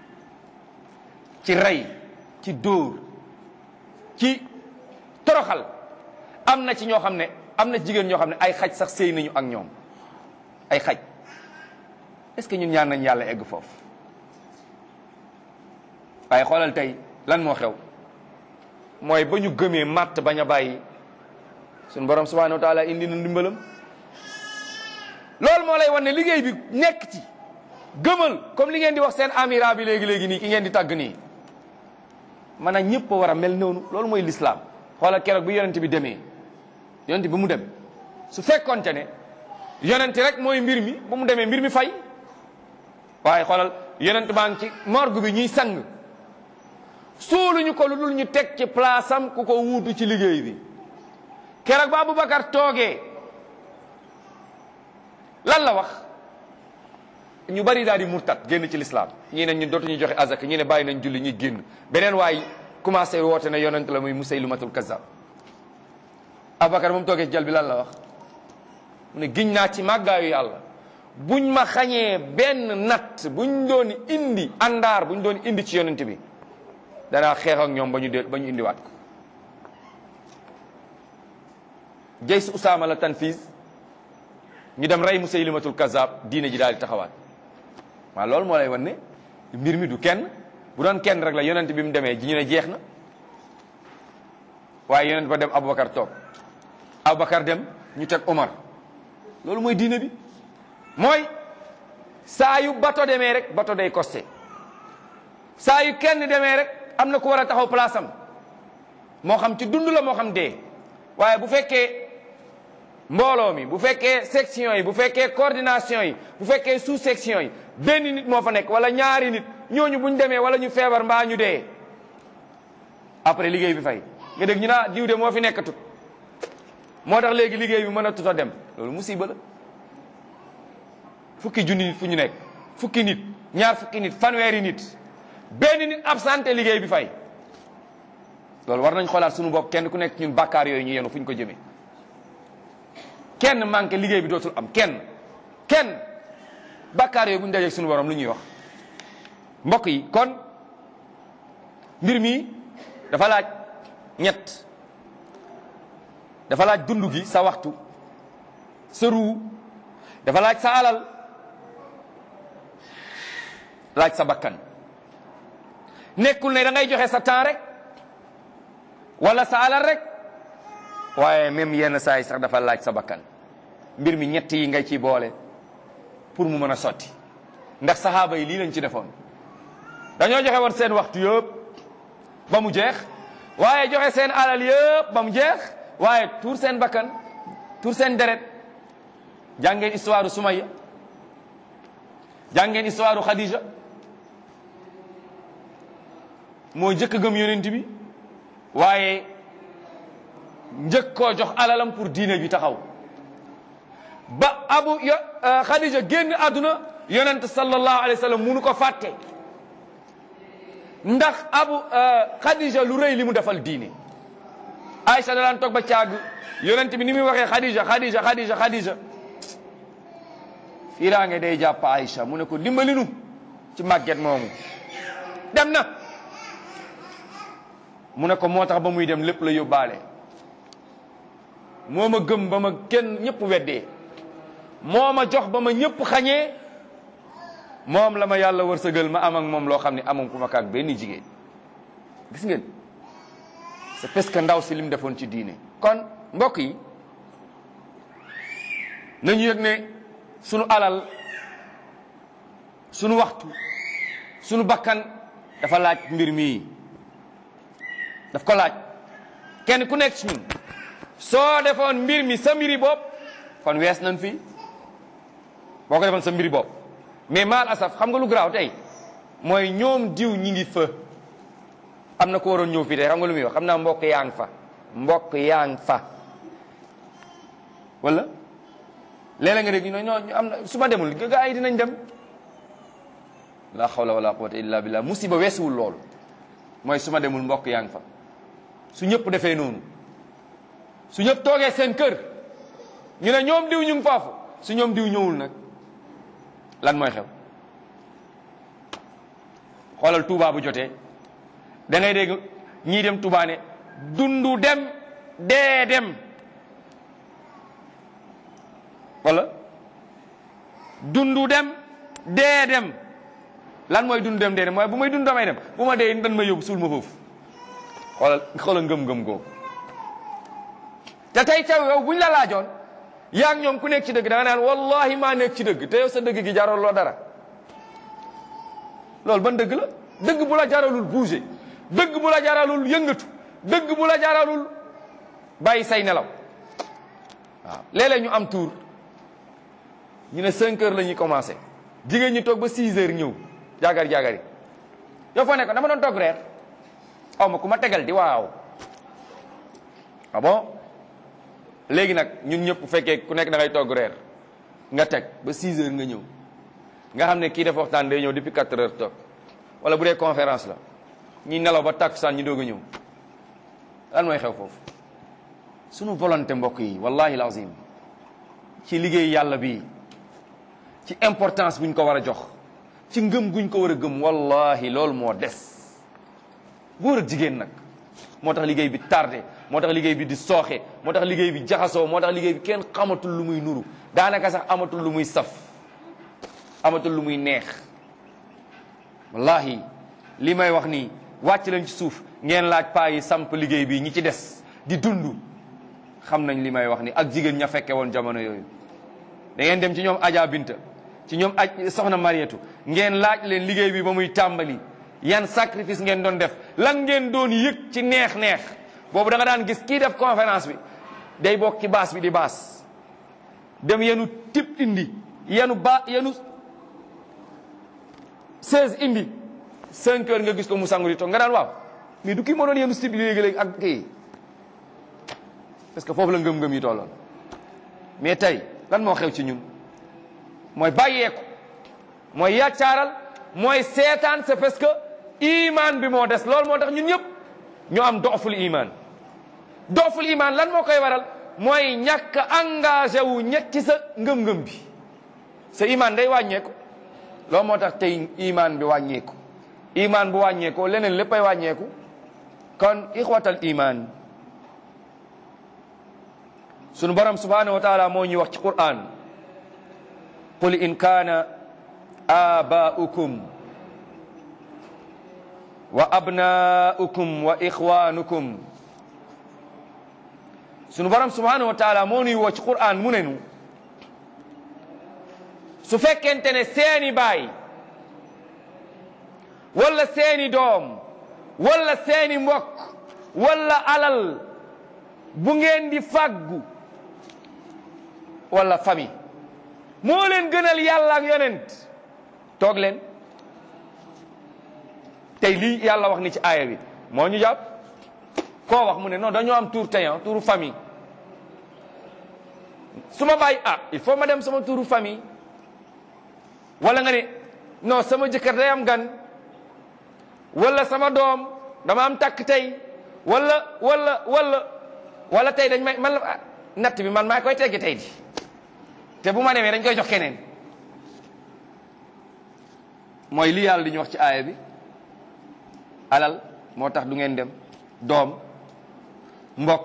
S2: ci rey ci dóor ci toroxal am na ci ñoo xam ne am na ci jigéen ñoo xam ne ay xaj sax sëy nañu ak ñoom ay xaj est-ce que ñun ñaan nañ yàlla egg foofu waaye xoolal tey lan moo xew mooy ba ñu gëmee màtt bañ a bàyyi suñu borom subhanahu wa taala indi na ndimbalam loolu moo lay wan ne liggéey bi nekk ci gëmal comme li ngeen di wax seen amira bi léegi-léegi nii ki ngeen di tàgg nii maanaam ñëpp a war a mel noonu loolu mooy l'islam xoolal keroog bi yonent bi demee yonent bi mu dem su fekkonte ne yonent rek mooy mbir mi bu mu demee mbir mi fay waaye xoolal yonent baa ngi ci morgue bi ñuy sang suuluñu ko lu dul ñu teg ci place am ku ko wuutu ci liggéey bi keroog ba Aboubacar toogee lan la wax ñu bari daal di murtat génn ci l'islam ñii ne ñun dootuñu joxe azak ñii ne bàyyi nañ julli ñuy génn beneen waay commencé woote ne yonent la muy Musaylimatul Kazzab Aboubacar moom toogee ci jal bi lan la wax mu ne giñ naa ci màggaayu yàlla buñ ma xañee benn natt buñ doon indi àndaar buñ doon indi ci yonent bi danaa xeex ak ñoom ba ñu de ba ñu indiwaat ko jay su Usaama la tanfiis ñu dem rey Musaylimatul Kazzab diine ji daal di taxawaat waaw loolu moo lay wan ne mbir mi du kenn bu doon kenn rek la yonent bi mu demee ji ñu ne jeex na waaye yonent ba dem Aboubacar toog Aboubacar dem ñu teg Omar loolu mooy diine bi mooy saa yu bato demee rek bato day costé saa yu kenn demee rek am na ku war a taxaw place am moo xam ci dund la moo xam dee waaye bu fekkee mbooloo mi bu fekkee section yi bu fekkee coordination yi bu fekkee sous section yi benn nit moo fa nekk wala ñaari nit ñooñu buñ demee wala ñu feebar mbaa ñu dee après liggéey bi fay nga dégg ñu naa diw de moo fi nekk tut moo tax léegi liggéey bi mën a tut a dem loolu musiba la fukki junni nit fu ñu nekk fukki nit ñaar fukki nit fanweeri nit benn nit absenté liggéey bi fay loolu war nañ xoolaat suñu bopp kenn ku nekk ñun bàkkaar yooyu ñu yenu fu ñu ko jëmee kenn manqué liggéey bi dootul am kenn kenn bàkkaar yooyu bu ñu dajeeg suñu borom lu ñuy wax mbokk yi kon mbir mi dafa laaj ñett dafa laaj dund gi sa waxtu sa ruu dafa laaj sa alal laaj sa bakkan nekkul ne da ngay joxe sa temps rek wala sa alal rek waaye même yenn saa yi sax dafa laaj sa bakkan mbir mi ñett yi ngay ci boole pour mu mën a sotti ndax saxaaba yi lii lañ ci defoon dañoo joxe woon seen waxtu yëpp ba mu jeex waaye joxe seen alal yëpp ba mu jeex waaye tuur seen bakkan tuur seen deret jàngeen histoire Sumayya jàngeen histoire Khadija moo njëkk gëm yonent bi waaye njëkk koo jox alalam pour diine bi taxaw ba abu yo Khadija génn àdduna yonent sallallahu alayhi wa sallam munu ko fàtte ndax abu Khadija lu rëy li mu defal diine Aïcha da daan toog ba caag yonent bi ni muy waxee Khadija Khadija Khadija Khadija fiiraange day jàpp Aïcha mu ne ko dimbali nu ci màgget moomu dem na mu ne ko moo tax ba muy dem lépp la yóbbaale moo ma gëm ba ma kenn ñëpp weddee moo ma jox ba ma ñëpp xañee moom la ma yàlla wërsëgal ma am ak moom loo xam ne amam ku ma kaak benn jigéen gis ngeen c'est parce que ndaw si lim defoon ci diine kon mbokk yi nañu yëg ne sunu alal sunu waxtu sunu bakkan dafa laaj mbir mii daf ko laaj kenn ku nekk ci ñun soo defoon mbir mi sa mbiri bopp kon wees nañ fi boo ko defoon sa mbiri bopp mais maal asaf xam nga lu garaaw tey mooy ñoom diw ñi ngi fa am na ko waroon ñëw fii tey xam nga lu muy wax xam naa mbokk yaa ngi fa mbokk yaa ngi fa wala léeg-léeg nga dégg ñu ne ñoo am na su ma demul gaa yi dinañ dem la hawla wala quwwata illa billah musiba weesuwul loolu mooy su ma demul mbokk yaa ngi fa su ñëpp defee noonu su ñëpp toogee seen kër ñu ne ñoom diw ñu ngi foofu su ñoom diw ñëwul nag lan mooy xew xoolal Touba bu jotee da ngay dégg ñii dem Touba ne dundu dem dee dem wala dundu dem dee dem lan mooy dundu dem dee dem mooy bu may dund damay dem bu ma dee dan ma yóbbu suul ma foofu xoolal xoolal ngëm-ngëm goo te tey taw yow buñ la laajoon yaa ngi ñoom ku nekk ci dëgg da nga naan wallahi maa nekk ci dëgg te yow sa dëgg gi jaral loo dara loolu ban dëgg la dëgg bu la jaralul bouger dëgg bu la jaralul yëngatu dëgg bu la jaralul bàyyi say nelaw waaw léeg-léeg ñu am tour ñu ne 5 heures la ñuy commencé jigéen ñi toog ba 6 heures ñëw jaagar jaagari yow foo nekkoon dama doon toog reer aw ma ku ma tegal di waaw ah bon léegi nag ñun ñëpp bu fekkee ku nekk da ngay togg reer nga teg ba 6 heures nga ñëw nga xam ne kii dafa waxtaan day ñëw depuis 4 heures toog wala bu dee conférence la ñi nelaw ba tàkkusaan ñi doog a ñëw lan mooy xew foofu sunu volonté mbokk yi wallahi lazim ci liggéey yàlla bi ci importance buñ ko war a jox ci ngëm guñ ko war a gëm wallahi loolu moo des góor ak jigéen nag moo tax liggéey bi tardé moo tax liggéey bi di sooxe moo tax liggéey bi jaxasoo moo tax liggéey bi kenn xamatul lu muy nuru daanaka sax amatul lu muy saf amatul lu muy neex wallahi li may wax nii wàcc leen ci suuf ngeen laaj paa yi samp liggéey bi ñi ci des di dund xam nañ li may wax ni ak jigéen ña fekke woon jamono yooyu da ngeen dem ci ñoom Adja Binta ci ñoom aj soxna Mariétu ngeen laaj leen liggéey bi ba muy tàmbali yan sacrifice ngeen doon def lan ngeen doon yëg ci neex-neex boobu da nga daan gis kii def conférence bi day bokk ci baas bi di baas dem yenu tip indi yenu ba yenu 16 indi 5 heures nga gis ko mu sangu di toog nga daan waaw mais du kii moo doon yenu tip léegi-léegi ak kii parce que foofu la ngëm-ngëm yi tolloon mais tey lan moo xew ci ñun mooy bàyyeeku mooy yàccaaral mooy seetaan c'est parce que iman bi moo des loolu moo tax ñun ñëpp ñu am dooful iman dooful iman lan moo koy waral mooy ñàkk engagé wu ñett ci sa ngëm-ngëm bi sa iman day wàññeeku loolu moo tax tey iman bi wàññeeku iman bu wàññeekoo leneen léppay wàññeeku kon ixwatal iman sunu borom subhanahu wa taala moo ñuy wax ci quran qul in kaana abaa'ukum wa abnaukum wa ixwanukum sunu borom subhanahu wa taala moo nuy woo ci Qur'an mu ne nu su fekkente ne seeni baay wala seeni doom wala seeni mbokk wala alal bu ngeen di fàggu wala famille moo leen gënal yàlla ak yonent toog leen tey lii yàlla wax ni ci aaya bi moo ñu jàpp koo wax mu ne non dañoo am tour tayan touru famille su ma bàyyi ah il faut ma dem sama touru famille wala nga ne non sama jëkkër day am gan wala sama doom dama am takk tey wala wala wala wala tey dañ may man la natt bi man maa koy teggi tey di te bu ma demee dañ koy jox keneen mooy li yàlla di ñu wax ci aaya bi alal moo tax du ngeen dem doom mbokk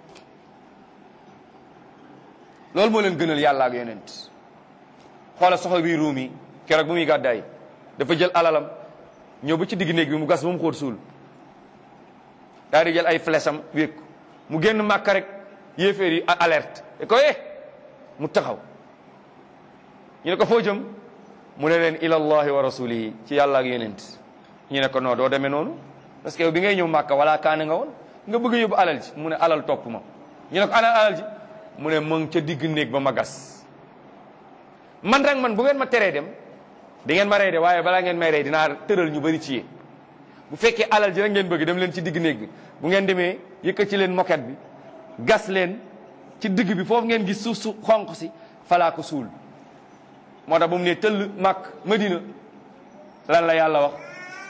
S2: loolu moo leen gënal yàlla ak yonent xoola soxla bi ruum yi keroog bu muy gàddaay dafa jël alalam ñëw ba ci digg néeg bi mu gas ba mu xóot suul daal di jël ay flèche am wékku mu génn màkka rek yéeféer yi alerte e ko eh mu taxaw ñu ne ko foo jëm mu ne leen ilallahi wa rasulihi ci yàlla ak yonent ñu ne ko non doo demee noonu parce que yow bi ngay ñëw màkka wala kaane nga woon nga bëgg a yóbbu alal ji mu ne alal topp ma ñu ne ko ana alal ji mu ne mu ngi ca digg néeg ba ma gas man rek man bu ngeen ma teree dem di ngeen ma rey de waaye balaa ngeen may rey dinaa tëral ñu bëri ci yéen bu fekkee alal ji rek ngeen bëgg dem leen ci digg néeg bi bu ngeen demee yëkkat ci leen moket bi gas leen ci digg bi foofu ngeen gis suuf su xonq si falaa ko suul moo tax ba mu ne tëll màkk madina lan la yàlla wax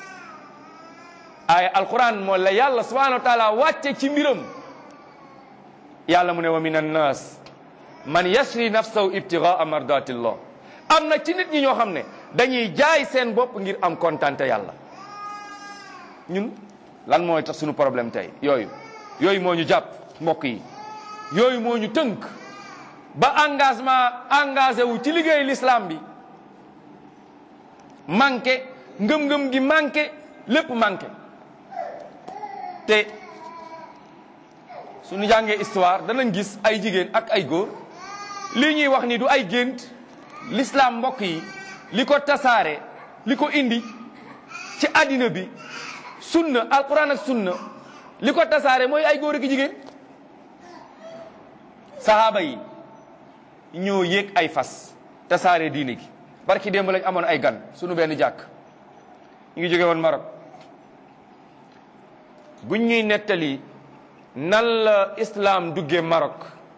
S2: ay alquran moo la yàlla subhanahu wa taala wàcce ci mbiram yàlla mu ne wa min annas man yasri nafsahu ibtigaa mardatillah am na ci nit ñi ñoo xam ne dañuy jaay seen bopp ngir am kontante yàlla ñun lan mooy tax suñu problème tey yooyu yooyu moo ñu jàpp mbokk yi yooyu moo ñu tënk ba engagement engagé wu ci liggéey l'islam bi manqué ngëm-ngëm gi manqué lépp manqué te suñu jàngee histoire danañ gis ay jigéen ak ay góor lii ñuy wax ni du ay gént l'islam mbokk yi li ko tasaare li ko indi ci àddina bi sunna alquran ak sunna li ko tasaare mooy ay góor ak jigéen sahaaba yi ñoo yéeg ay fas tasaare diine gi barki démb lañ amoon ay gan sunu benn jàkk ñu ngi jóge woon Maroc buñ ñuy nettali nan la islam duggee Maroc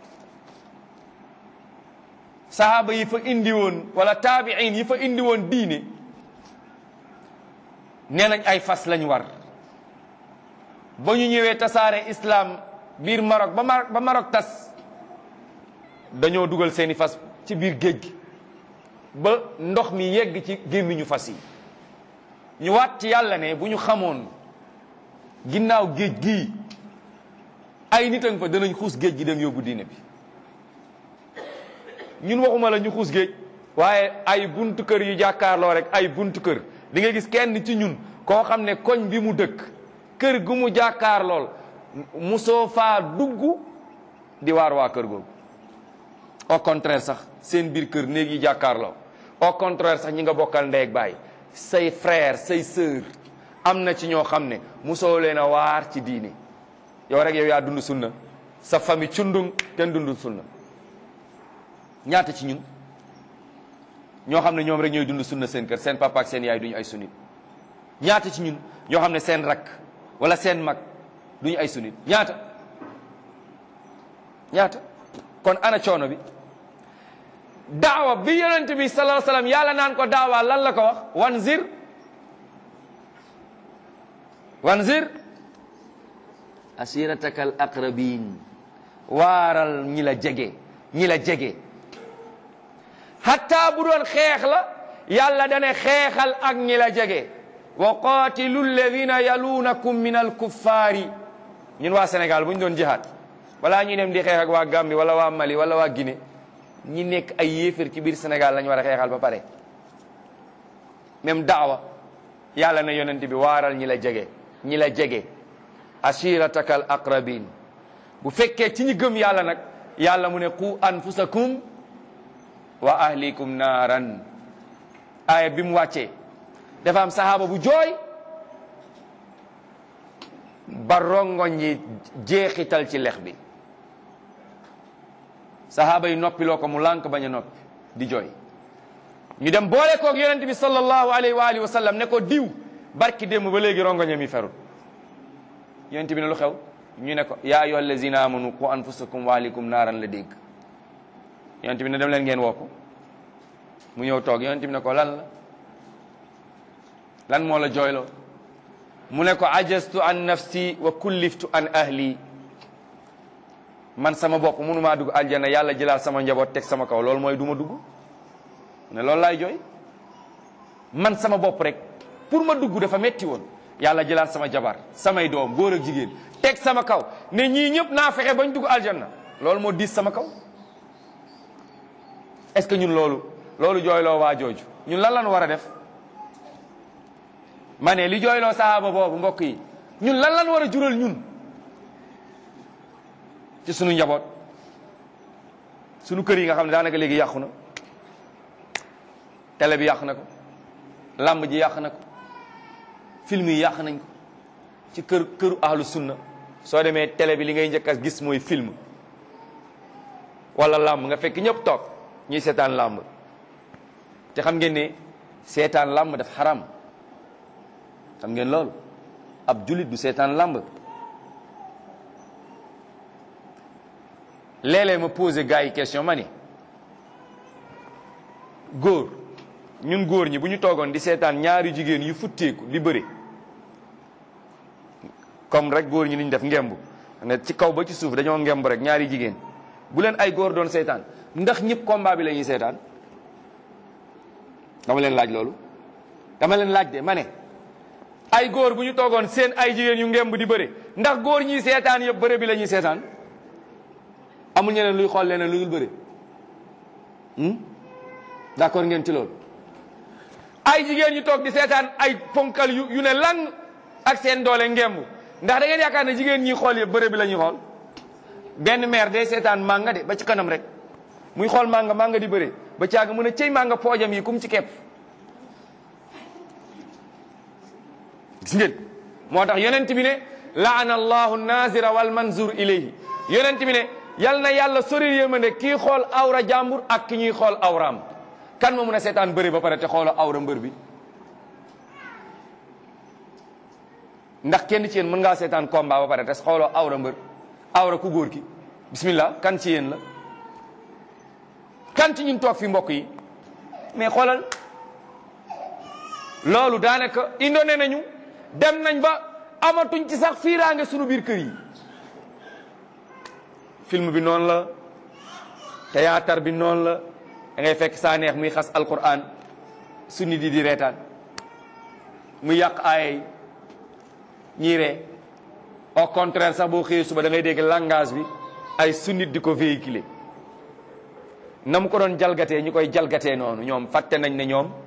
S2: sahaaba yi fa indi woon wala taabiin yi fa indi woon diine nee nañ ay fas lañ war ba ñu ñëwee tasaare islam biir Maroc ba Maroc ba Maroc tas dañoo dugal seeni fas ci biir géej gi ba ndox mi yegg ci gémmiñu fas yi ñu waat ci yàlla ne bu ñu xamoon ginnaaw géej gii ay nit a nga fa danañ xuus géej gi dem yóbbu diine bi ñun waxuma la ñu xuus géej waaye ay buntu kër yu jàkkaarloo rek ay buntu kër di nga gis kenn ci ñun koo xam ne koñ bi mu dëkk kër gu mu jàkkaarlool musoo faa dugg di waar waa kër googu au contraire sax seen biir kër néeg yi jàkkaarloo au contraire sax ñi nga bokkal ndey ak baay say frère say sœur am na ci ñoo xam ne musoo leen a waar ci diine yow rek yow yaa dund sunna sa famille cundung kenn dund sunna ñaata ci ñun ñoo xam ne ñoom rek ñooy dund sunna seen kër seen papa ak seen yaay duñu ay sunnit ñaata ci ñun ñoo xam ne seen rakk wala seen mag duñu ay sunnit ñaata ñaata kon ana coono bi daawa bi yonent bi sallallahu alayhi wasallam yàlla naan ko daawa lan la ko wax wanzir wanzir asirataka al aqrabin waaral ñi la jege ñi la jege hatta bu doon xeex la yàlla dane xeexal ak ñi la jege wa qatilu alladina yalunakum min alkuffaari ñun waa Sénégal bu ñu doon jihaad walaa ñuy dem di xeex ak waa Gambie wala waa Mali wala waa Guinée ñi nekk ay yéefar ci biir Sénégal lañu war a xeexal ba pare même daawa yàlla na yonent bi waaral ñi la jege ñi la jege ashirataka al aqrabin bu fekkee ci ñi gëm yàlla nag yàlla mu ne qu anfusakum wa ahlikum naaran aaya bi mu wàccee dafa am sahaaba bu jooy ba rongoñ yi jeexital ci lex bi sahaaba yi noppiloo ko mu lànk bañ a noppi di jooy ñu dem boole koog yonent bi sallallahu alayhi wa alihi wa sallam ne ko diw barki démb ba léegi rongoñam yi ferul yonent bi ne lu xew ñu ne ko yaa ayyuha allazina amanu qu anfusakum wa ahlikum naaran la dégg yonent bi ne dem leen ngeen woo ko mu ñëw toog yonent bi ne ko lan la lan moo la jooyloo mu ne ko ajastu an nafsi wa kulliftu an ahli man sama bopp mënumaa dugg aljana yàlla jëlaat sama njaboot teg sama kaw loolu mooy du ma dugg ne loolu laay jooy man sama bopp rek pour ma dugg dafa metti woon yàlla jëlaat sama jabar samay doom góor ak jigéen teg sama kaw ne ñii ñëpp naa fexe bañ dugg aljanna loolu moo diis sama kaw est-ce que ñun loolu loolu jooyloo waa jooju ñun lan lan war a def ma ne li jooyloo sahaaba boobu mbokk yi ñun lan lan war a jural ñun ci sunu njaboot sunu kër yi nga xam ne daanaka léegi yàqu na télé bi yàq na ko làmb ji yàq na ko film yi yàq nañ ko ci kër këru ahlu sunna soo demee télé bi li ngay njëkk a gis mooy film wala làmb nga fekk ñëpp toog ñuy seetaan làmb te xam ngeen ne seetaan làmb daf xaram xam ngeen loolu ab julit du seetaan làmb léeg-léeg ma posé gars yi question ma ni góor ñun góor ñi bu ñu toogoon di seetaan ñaari jigéen yu futteeku di bëri comme rek góor ñi ni ñu def ngemb ne ci kaw ba ci suuf dañoo ngemb rek ñaari jigéen bu leen ay góor doon seetaan ndax ñëpp combat bi la ñuy seetaan dama leen laaj loolu dama leen laaj de ma ne ay góor bu ñu toogoon seen ay jigéen yu ngemb di bëri ndax góor ñi seetaan yëpp bëre bi la ñuy seetaan amul ñeneen luy xool leneen lu dul bëri d'accord ngeen ci loolu ay jigéen ñu toog di seetaan ay ponkal yu yu ne lang ak seen doole ngemb ndax da ngeen yaakaar ne jigéen ñi xool yëpp bëre bi la ñuy xool benn maire day seetaan manga de ba ci kanam rek muy xool manga manga di bëre ba caaga mën a cëy manga poojam yi kum ci kepp gis ngeen moo tax yonent bi ne laana allahu nazira wal manzur ilayhi yonent bi ne yal na yàlla sori yërmande kii xool awra jàmbur ak ki ñuy xool awraam kan moo mun a seetaan bëri ba pare te xooloo awra mbër bi ndax kenn ci yéen mën ngaa seetaan combat ba pare te xooloo awra mbër awra ku góor ki bismillah kan ci yéen la kan ci ñun toog fi mbokk yi mais xoolal loolu daanaka indone nañu dem nañ ba amatuñ ci sax fiiraange sunu biir kër yi film bi noonu la théâtre bi noonu la da ngay fekk saa neex muy xas alquran su nit yi di reetaan muy yàq aayay ñii ree au contraire sax boo xëyee suba da ngay dégg langage bi ay sunnit di ko véhiculer na mu ko doon jalgatee ñu koy jalgatee noonu ñoom fàtte nañ ne ñoom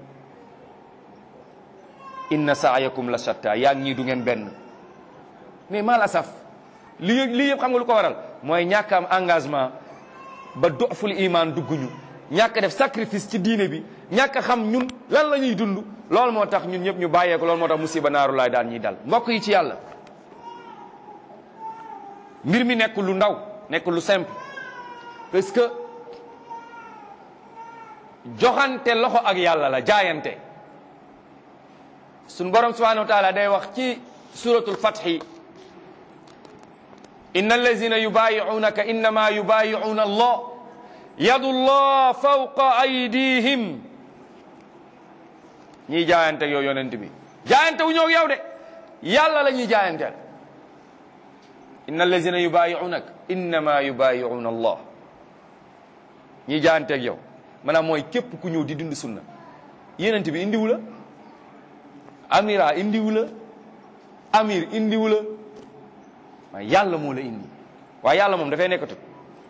S2: inna saayakum la shatta yaa ngi ñii du ngeen benn mais mal asaf lii lii yëpp xam nga lu ko waral mooy ñàkk am engagement ba doful iman dugguñu ñàkk def sacrifice ci diine bi ñàkk xam ñun lan la ñuy dund loolu moo tax ñun ñëpp ñu bàyyeeko loolu moo tax musiba naaru laay daan ñuy dal mbokk yi ci yàlla mbir mi nekk lu ndaw nekk lu simple parce que joxante loxo ak yàlla la jaayante suñ borom subhanahu wa taala day wax ci suratul fathi inna allazina yubayi'unaka innama yubayi'una allah yadu llah fawqa aydihim ñiy jaayante ak yow yonent bi jaayante wu ñëw yow de yàlla la ñuy jaayanteel inna allazina yubayi'unaka innama yubayi'una allah ñiy jaayante ak yow maanaam mooy képp ku ñëw di dund sunna yonent bi indiwu la amira indiwu la amir indiwu la waaye yàlla moo la indi waaye yàlla moom dafay nekkatut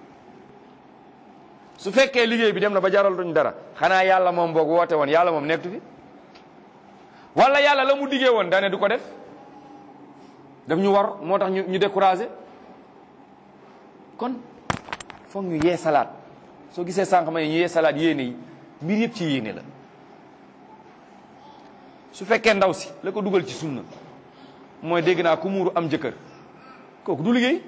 S2: su fekkee liggéey bi dem na ba jaral duñ dara xanaa yàlla moom boog woote woon yàlla moom nekkatu fi wala yàlla la mu diggee woon dane du ko def daf ñu war moo tax ñu ñu découragé kon foog ñu yee salaat soo gisee sànq ma ne ñu yee salaat yéene yi mbir yëpp ci yéene la su fekkee ndaw si la ko dugal ci sunna mooy dégg naa ku muuru am jëkkër kooku du liggéey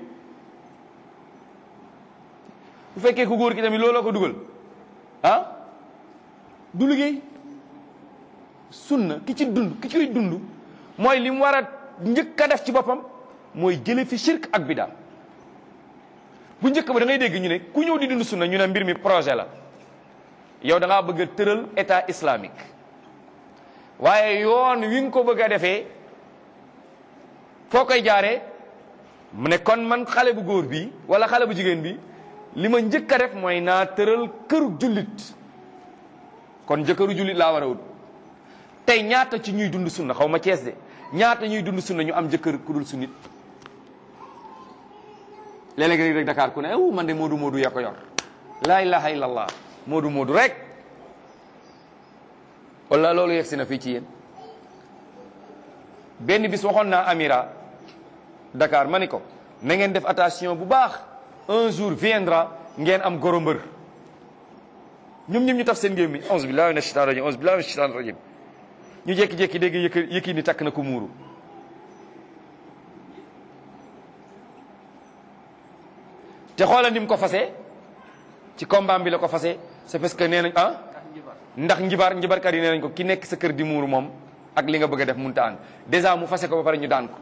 S2: bu fekkee ku góor ki tamit looloo ko dugal ah du liggéey sunna ki ci dund ki ciy dund mooy li mu war a njëkk a def ci boppam mooy jële fi shirk ak bida bu njëkk ba da ngay dégg ñu ne ku ñëw di dund sunna ñu ne mbir mi projet la yow da ngaa bëgg a tëral état islamique waaye yoon wi nga ko bëgg a defee foo koy jaaree mu ne kon man xale bu góor bi wala xale bu jigéen bi li ma njëkk a def mooy naa tëral këru jullit kon jëkkëru jullit laa war a wut tey ñaata ci ñuy dund sunna xaw ma cees de ñaata ñuy dund sunna ñu am jëkkër ku dul sunnit léeg-léeg rek Dakar ku ne aw man de moodu moodu yaa ko yor laa ilaha illallah moodu moodu rek wala loolu yegg si na fii ci yéen benn bis waxoon naa Amira Dakar ma ni ko na ngeen def attention bu baax un jour viendra ngeen am goro mbër ñoom ñoom ñu taf seen gémmi onze billahi mina shaitan rajim onze billahi mina shaitan rajim ñu jékki-jékki dégg yëkk yëkki ni takk na ko muuru te xoolal ni mu ko fase ci combat bi la ko fase c'est parce que nee nañ ah ndax njibar njibarkat yi nee nañ ko ki nekk sa kër di muuru moom ak li nga bëgg a def mënut a ànd dèjà mu fase ko ba pare ñu daan ko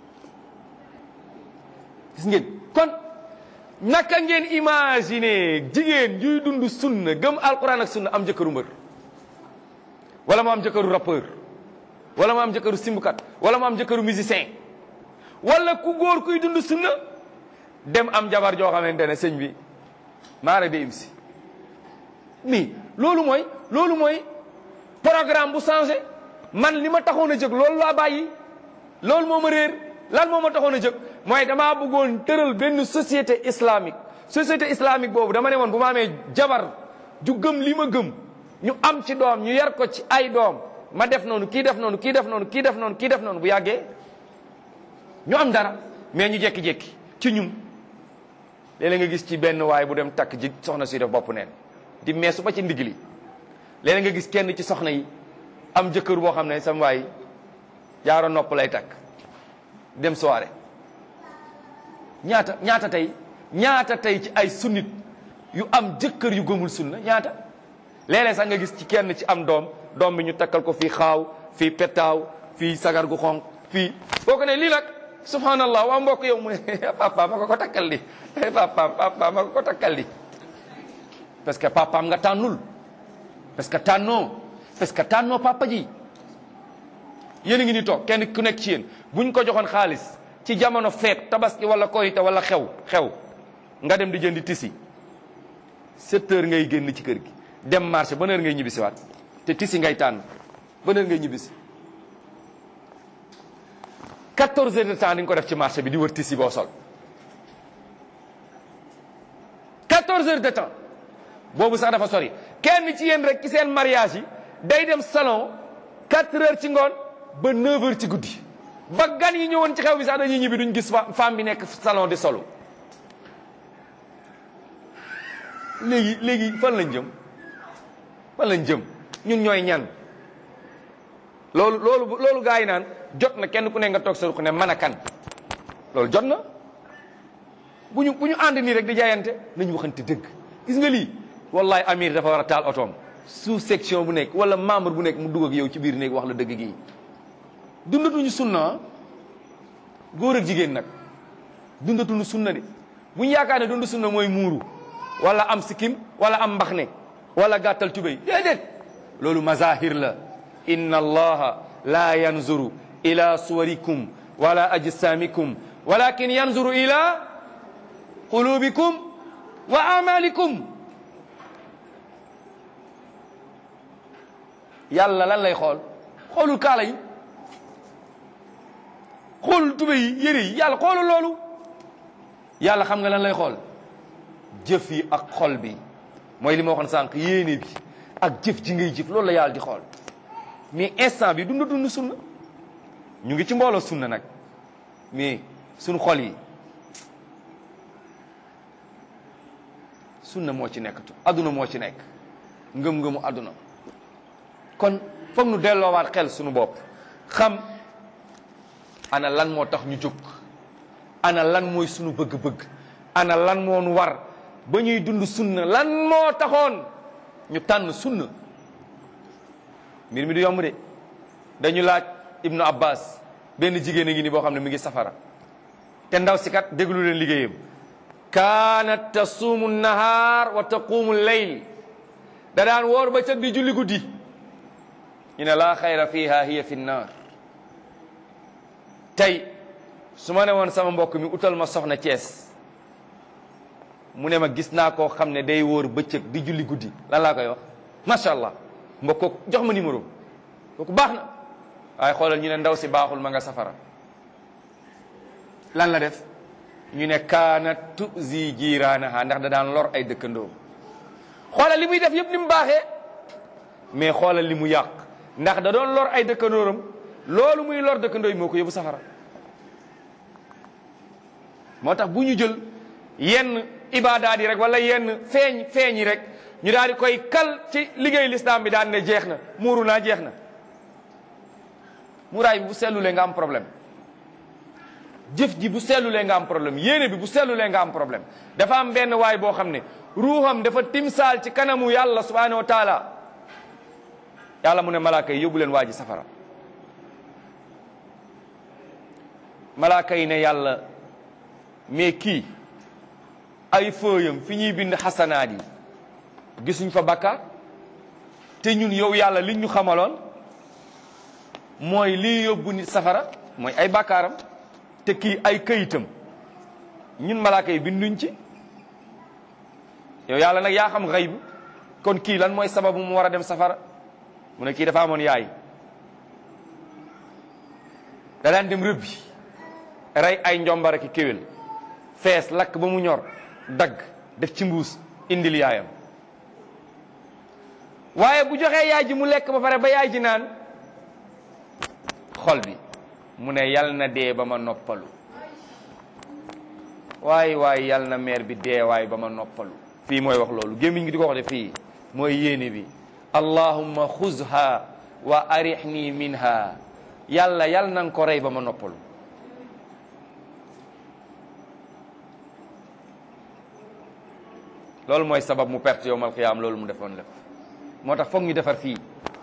S2: gis ngeen kon naka ngeen imaginer jigéen juy dund sunna gëm alquran ak sunna am jëkkëru mbër wala mu am jëkkëru rappeur wala mu am jëkkëru simbukat wala mu am jëkkëru musicien wala ku góor kuy dund sunna dem am jabar joo xamante ne sëñ bi maara de im si mais loolu mooy loolu mooy programme bu changé man li ma taxoon a jóg loolu laa bàyyi loolu moo ma réer lan moo ma taxoon a jóg mooy damaa bëggoon tëral benn société islamique société islamique boobu dama ne woon bu ma amee jabar ju gëm li ma gëm ñu am ci doom ñu yar ko ci ay doom ma def noonu kii def noonu kii def noonu kii def noonu kii def noonu bu yàggee ñu am dara mais ñu jékki-jékki ci ñun léeg-léeg nga gis ci benn waay bu dem takk ji soxna si def bopp neen di meesu ba ci ndigg li léeg nga gis kenn ci soxna yi am jëkkër boo xam ne sam waay jaaro nopp lay takk dem soirée ñaata ñaata tey ñaata tey ci ay sunnit yu am jëkkër yu gëmul sunna ñaata léeg-léeg sax nga gis ci kenn ci am doom doom bi ñu takkal ko fii xaaw fii pettaaw fii sagar gu xonq fii boo ko ne lii nag subhanallah waa mbokk yow mu ne papa ma ko ko takkal li papa papa ma ko ko takkal li parce que papaam nga tànnul parce que tànnoo parce que tànnoo papa ji yéen a ngi ni toog kenn ku nekk ci yéen buñ ko joxoon xaalis ci jamono feet tabaski wala korite wala xew xew nga dem di jëndi tisi sept heures ngay génn ci kër gi dem marché ban heure ngay ñibbisi waat te tisi ngay tànn ban heure ngay ñibbisi 14 heures de temps di nga ko def ci marché bi di wër tisi boo sol 14 heures de temps boobu sax dafa sori kenn ci yéen rek ci seen mariage yi day dem salon 4 heures ci ngoon ba 9 heures ci guddi ba gan yi ñëwoon ci xew bi sax dañuy ñibbi duñ gis femme bi nekk salon di solo léegi léegi fan lañ jëm fan lañ jëm ñun ñooy ñan loolu loolu loolu gaa yi naan jot na kenn ku ne nga toog sa ruq ne mën a kan loolu jot na bu ñu bu ñu ànd nii rek di jaayante nañu waxante dëgg gis nga lii wallahi amir dafa war a taal otoom sous section bu nekk wala membre bu nekk mu dugg ak yow ci biir néeg wax la dëgg gi dundatuñu sunna góor ak jigéen nag dundatuñu sunna de bu ñu yaakaar ne dund sunna mooy muuru wala am sikkim wala am mbaxne wala gàttal tubéy déedéet loolu mazahir la inna allaha la yanzuru ila suwarikum wala ajsamikum walakin yanzuru ila qulubikum wa amalikum yàlla lan lay xool xoolul kaala yi xoolul tubéy yi yére yi yàlla xoolul loolu yàlla xam nga lan lay xool jëf yi ak xol bi mooy li ma waxoon sànq yéene bi ak jëf ji ngay jëf loolu la yàlla di xool mais instant bi dund dund sunna ñu ngi ci mbooloo sunna nag mais suñu xol yi sunna moo ci nekkatu adduna moo ci nekk ngëm-ngëmu adduna kon foog nu delloowaat xel suñu bopp xam ana lan moo tax ñu jóg ana lan mooy sunu bëgg-bëgg ana lan moo nu war ba ñuy dund sunna lan moo taxoon ñu tànn sunna mbir mi du yomb de dañu laaj ibnu abbas benn jigéen a ngi ni boo xam ne mi ngi safara te ndaw si kat déglu leen liggéeyam kaanat tasuumu nahaar wa taquumu leyl da daan woor ba cëg di julli guddi ñu ne laa xayra fiha hiya fi nnaar tey su ma ne woon sama mbokk mi utal ma soxna Cees mu ne ma gis naa koo xam ne day wóor bëccëg di julli guddi lan laa koy wax macha allah mbokk kooku jox ma numéro kooku baax na waaye xoolal ñu ne ndaw si baaxul ma nga safara lan la def ñu ne kaana tuzi jiiraanaha ndax da daan lor ay dëkkandoo xoolal li muy def yëpp li mu baaxee mais xoolal li mu yàq ndax da doon lor ay dëkkandooram loolu muy lor dëkkandoo yi moo ko yóbbu safara moo tax bu ñu jël yenn ibaadaat yi rek wala yenn feeñ feeñ yi rek ñu daal di koy kal ci liggéey lislaam bi daan ne jeex na muuru naa jeex na muraay bi bu sellulee nga am problème jëf ji bu sellulee nga am problème yéene bi bu sellulee nga am problème dafa am benn waay boo xam ne ruuxam dafa timsaal ci kanamu yàlla subhanahu wa taala yàlla mu ne malaaka yi yóbbu leen waa ji safara malaaka yi ne yàlla mais kii ay fëyam fi ñuy bind xasanaat yi gisuñ fa bakkaar te ñun yow yàlla liñ ñu xamaloon mooy lii yóbbu nit safara mooy ay bakkaaram te kii ay këyitam ñun malaaka yi binduñ ci yow yàlla nag yaa xam xayb kon kii lan mooy sababu mu war a dem safara mu ne kii dafa amoon yaay da daan dem rëbbi rey ay njombar ki kéwél fees lakk ba mu ñor dagg def ci mbuus indil yaayam waaye bu joxee yaay ji mu lekk ba pare ba yaay ji naan xol bi mu ne yal na dee ba ma noppalu waay waay yal na meer bi dee waay ba ma noppalu fii mooy wax loolu gémmiñ gi di ko wax de fii mooy yéene bi allahumma xuzha wa arihni minha yàlla yal na nga ko rey ba ma noppalu loolu mooy sabab mu perte yowmal qiyaam loolu mu defoon lépp moo tax foog ñu defar fii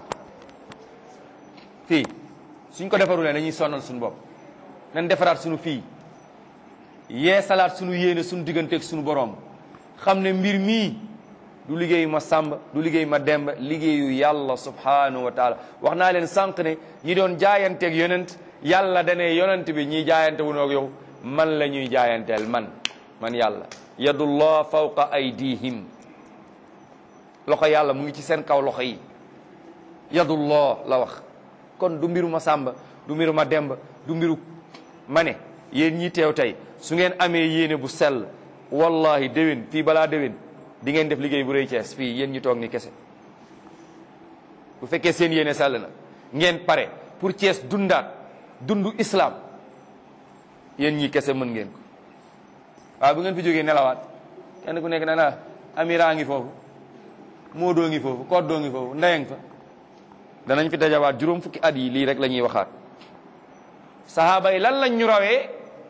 S2: fii suñ ko defarulee dañuy sonal suñu bopp nañ defaraat suñu fii yee salaat suñu yéene suñu digganteeg suñu borom xam ne mbir mii du liggéeyu ma sàmb du liggéeyu ma demb liggéeyu yàlla subhanahu wa taala wax naa leen sànq ne ñi doon jaayanteeg yonent yàlla dane yonent bi ñiy jaayante wu noog yow man la ñuy jaayanteel man man yàlla yadullah fawqa aydihim loxo yàlla mu ngi ci seen kaw loxo yi yadullah la wax kon du mbiru ma sàmba du mbiru ma demb du mbiru ma ne yéen ñi teew tey su ngeen amee yéene bu sell wallahi déwén fii balaa déwén di ngeen def liggéey bu rëy Cees fii yéen ñi toog ni kese bu fekkee seen yéene sell na ngeen pare pour Cees dundaat dundu islam yéen ñi kese mën ngeen ko waaw bu ngeen fi jógee nelawaat kenn ku nekk na na amira ngi foofu moodoo ngi foofu koddoo ngi foofu ndeyeng fa danañ fi dajawaat juróom fukki at yi lii rek la ñuy waxaat sahaaba yi lan lañ ñu rawee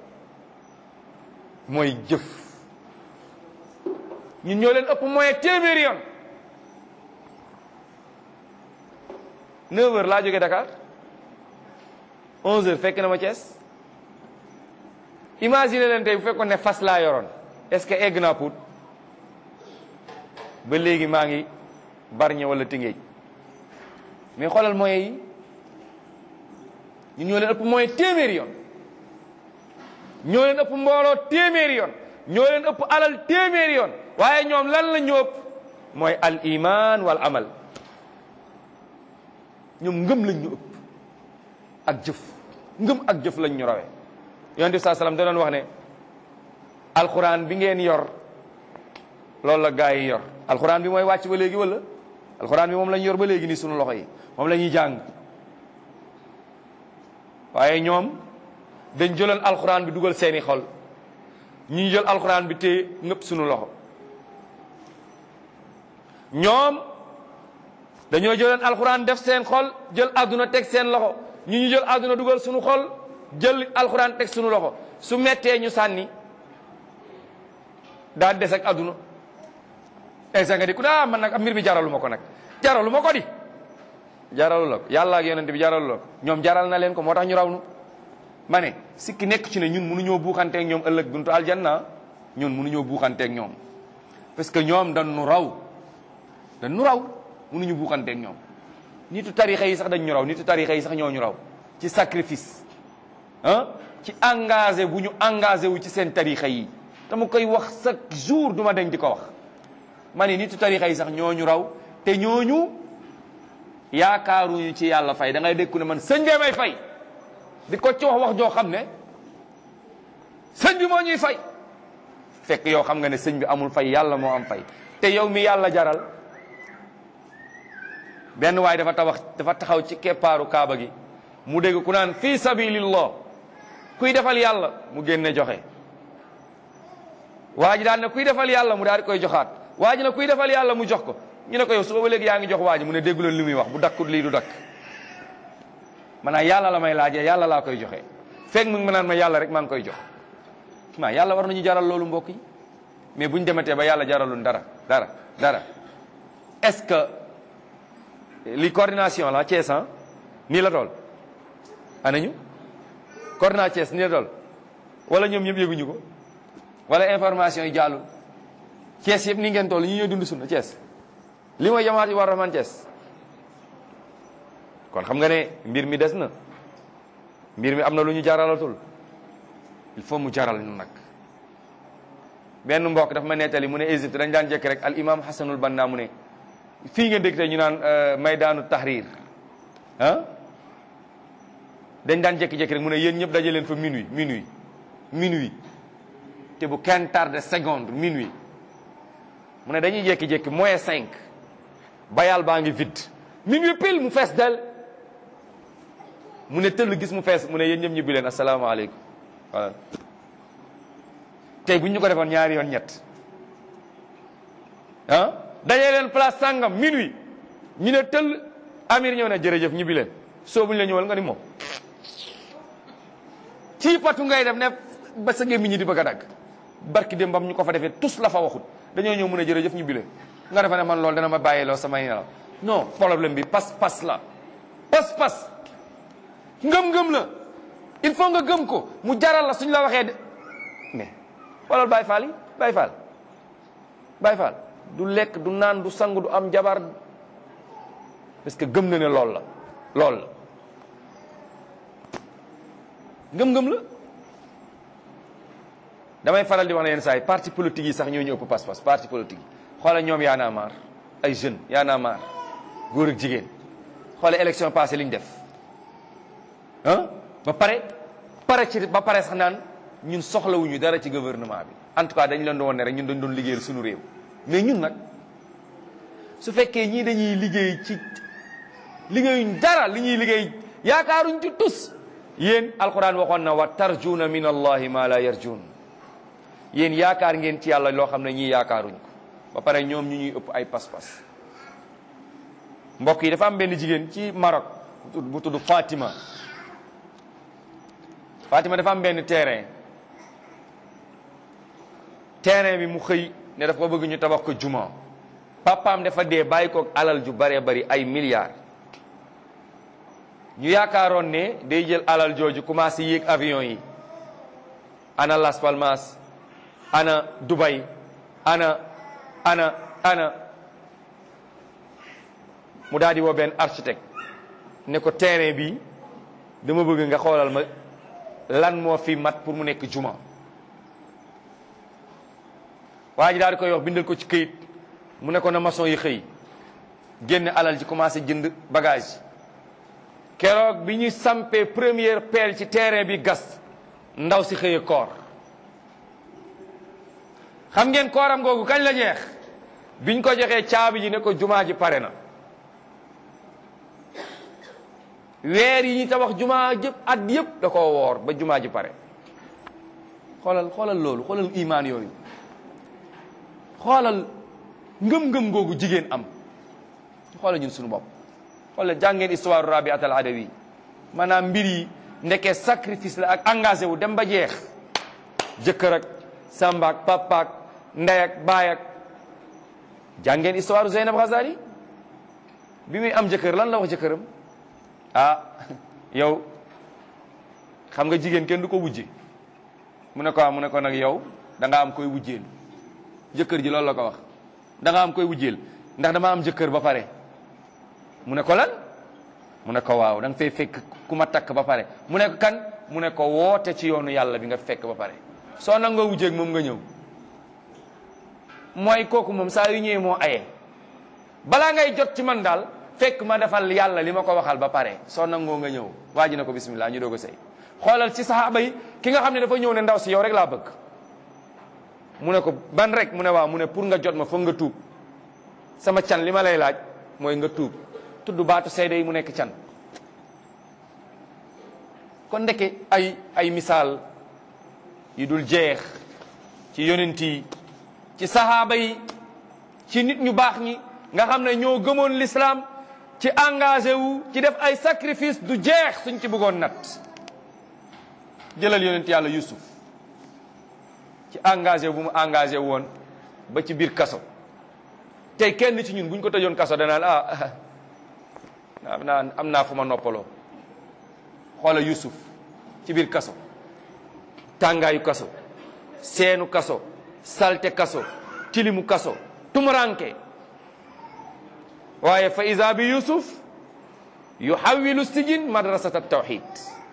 S2: mooy jëf ñun ñoo leen ëpp moyen téeméeri yoon 9 heures laa jógee Dakar 11 heures fekk na ma Thiès imagine leen tey bu fekkoon ne fas laa yoroon est-ce que egg naa Pout ba léegi maa ngi Bargny wala Tëngéej mais xoolal moyens yi ñun ñoo leen ëpp moyen téeméeri yoon ñoo leen ëpp mbooloo téeméeri yoon ñoo leen ëpp alal téeméeri yoon waaye ñoom lan la ñu ëpp mooy al iman wal amal ñoom ngëm lañ ñu ëpp ak jëf ngëm ak jëf lañ ñu rawee yonent bi saa salaam da doon wax ne alxuraan bi ngeen yor loolu la gaa yi yor alxuraan bi mooy wàcc ba léegi wala alxuraan bi moom lañ yor ba léegi nii sunu loxo yi moom la ñuy jàng waaye ñoom dañ jëloon alxuraan bi dugal seeni xol ñi jël alxuraan bi téye ngëpp suñu loxo ñoom dañoo jëloon alxuraan def seen xol jël àdduna teg seen loxo ñu ñu jël àdduna dugal suñu xol jël alxuraan teg suñu loxo su mettee ñu sànni daal des ak àdduna egsa nga di ku daa man nag mbir mi jaralu ma ko nag jaralu ma ko di jaralu la ko yàlla ak yonent bi jaralu la ko ñoom jaral na leen ko moo tax ñu raw nu ma ne sikki nekk ci ne ñun mënuñoo buuxanteeg ñoom ëllëg buntu aljanna ñun mënuñoo buuxanteeg ñoom parce que ñoom dañ nu raw dañ nu raw mënuñu buuxanteeg ñoom nitu tarixa yi sax dañ ñu raw nitu tarixa yi sax ñoo ñu raw ci sacrifice ah ci engagé bu ñu engagé wu ci seen tarixa yi dama koy wax chaque jour duma dañ di ko wax ma ne nitu tarixa yi sax ñoo ñu raw te ñooñu yaakaaruñu ci yàlla fay da ngay dégg ne man sëñ bee may fay di ko ci wax wax joo xam ne sëñ bi moo ñuy fay fekk yow xam nga ne sëñ bi amul fay yàlla moo am fay te yow mi yàlla jaral benn waay dafa tabax dafa taxaw ci keppaaru kaaba gi mu dégg ku naan fii sabilillah kuy defal yàlla mu génne joxe waa ji daan ne kuy defal yàlla mu daal di koy joxaat waa ji ne kuy defal yàlla mu jox ko ñu ne ko yow suba ba léegi yaa ngi jox waa ji mu ne dégguloon li muy wax bu dakkut lii du dakk maanaam yàlla la may laajee yàlla laa koy joxe fekk mu ngi ma naan ma yàlla rek maa ngi koy jox maa yàlla war nañu jaral loolu mbokk yi mais bu ñu dematee ba yàlla jaralul dara dara dara est-ce que li coordination la Thiès ah nii la tool anañu coordination Thiès nii la tool wala ñoom ñëpp yëguñu ko wala information yi jàllul Thiès yëpp ni ngeen toll ñu ñooy dund sunna Thiès li mooy jamaat yi war rahman Thiès kon xam nga ne mbir mi des na mbir mi am na lu ñu jaralatul il faut mu jaral ñu nag benn mbokk dafa ma nettali mu ne Égypte dañ daan jekk rek al imam Hassanul Banna mu ne fii nga dégg te ñu naan maydaanu tahrir ah dañ daan jékki-jékki rek mu ne yéen ñëpp daje leen fa minuit minuit minuit te bu kenn tardé seconde minuit mu ne dañuy jékki-jékki moins cinq bayal baa ngi vide minuit pile mu fees del mu ne tëll gis mu fees mu ne yéen ñëpp ñibbi leen asalaamaaleykum voilà tey bu ñu ko defoon ñaari yoon ñett ah dañee leen place sàngam minuit ñu ne tëll amir ñëw ne jërëjëf ñibbi leen soo buñu la ñëwal nga ni moom ci patu ngay def ne ba sa gémmiñ ñi di bëgg a dagg barki dem bam ñu ko fa defee tus la fa waxut dañoo ñëw mun a jërëjëf ñibbi leen nga defa ne man loolu dana ma bàyyiloo samay nelaw non problème bi pas-pas la pas-pas ngëm-ngëm la il faut nga gëm ko mu jaral la suñ la waxee de mais wala Baay Faal yi Baay Faal Baay Faal du lekk du naan du sang du am jabar parce que gëm na ne lool la lool la ngëm-ngëm la damay faral di wax ne yenn saa yi parti politique yi sax ñoo ñu ëpp pas-pas parti politique yi xoolal ñoom yaa naa maar ay jeunes yaa naa maar góor ak jigéen xoolal élection passée li ñu def ah ba pare pare ci ba pare sax naan ñun soxlawuñu dara ci gouvernement bi en tout cas dañu leen doon ne rek ñun dañ doon liggéeyal suñu réew mais ñun nag su fekkee ñii dañuy liggéey ci liggéeyuñ dara li ñuy liggéey yaakaaruñ ci tus yéen alquran waxoon na wa tarjuuna min allahi ma la yarjuun yéen yaakaar ngeen ci yàlla loo xam ne ñii yaakaaruñ ko ba pare ñoom ñu ñuy ëpp ay pas-pas mbokk yi dafa am benn jigéen ci Maroc bu tudd Fatima Fatima dafa am benn terrain terrain bi mu xëy ne daf ko bëgg ñu tabax ko juma papaam dafa dee bàyyi ko alal ju baree bari ay milliards ñu yaakaaroon ne day jël alal jooju commencé yéeg avion yi ana Las Palmas ana Dubai ana ana ana mu daal di woo benn architecte ne ko terrain bi dama bëgg nga xoolal ma lan moo fi mat pour mu nekk juma waa ji daal di koy wax bindal ko ci këyit mu ne ko na maçon yi xëy génne alal ji commencé jënd bagage keroog bi ñuy sampee première pelle ci terrain bi gas ndaw si xëyee koor xam ngeen kooram googu kañ la jeex biñ ko joxee caabi ji ne ko jumaa ji pare na weer yi ñu tabax jumaa jëpp at yëpp da koo woor ba jumaa ji pare xoolal xoolal loolu xoolal imaan yooyu xoolal ngëm-ngëm googu jigéen am xoolal ñun suñu bopp xoolal jàngeen histoire Rabiat al Adawi maanaam mbir yi ndeke sacrifice la ak engagé wu dem ba jeex jëkkër ak samba ak papa ak ndey ak baay ak jàngeen histoire Zeynab Ghazali bi muy am jëkkër lan la wax jëkkëram ah yow xam nga jigéen kenn du ko wujje mu ne ko ah mu ne ko nag yow da nga am koy wujjeel jëkkër ji loolu la ko wax da nga am koy wujjeel ndax dama am jëkkër ba pare mu ne ko lan mu ne ko waaw da nga fay fekk ku ma takk ba pare mu ne ko kan mu ne ko woote ci yoonu yàlla bi nga fekk ba pare soo nangoo wujjeeg moom nga ñëw mooy kooku moom saa yu ñëwee moo aye balaa ngay jot ci man daal fekk ma defal yàlla li ma ko waxal ba pare soo nangoo nga ñëw waa ji na ko bismillah ñu doog a sëy xoolal ci saxaaba yi ki nga xam ne dafa ñëw ne ndaw si yow rek laa bëgg mu ne ko ban rek mu ne waaw mu ne pour nga jot ma foog nga tuub sama can li ma lay laaj mooy nga tuub tudd baatu seede yi mu nekk can kon ndeke ay ay misaal yu dul jeex ci yonent yi ci saxaaba yi ci nit ñu baax ñi nga xam ne ñoo gëmoon l'islam ci engagé wu ci def ay sacrifice du jeex suñ ci bëggoon nat jëlal yonent yàlla Yusuf ci engagé bu mu engagé woon ba ci biir kaso tey kenn ci ñun buñ ko tëjoon kaso danaan ah am naa am naa fu ma noppaloo xoola Yusuf ci biir kaso tàngaayu kaso seenu kaso salte kaso tilimu kaso tumuranke waaye fa isa bi Yusuf yuhawilu sijin madrasata tawxid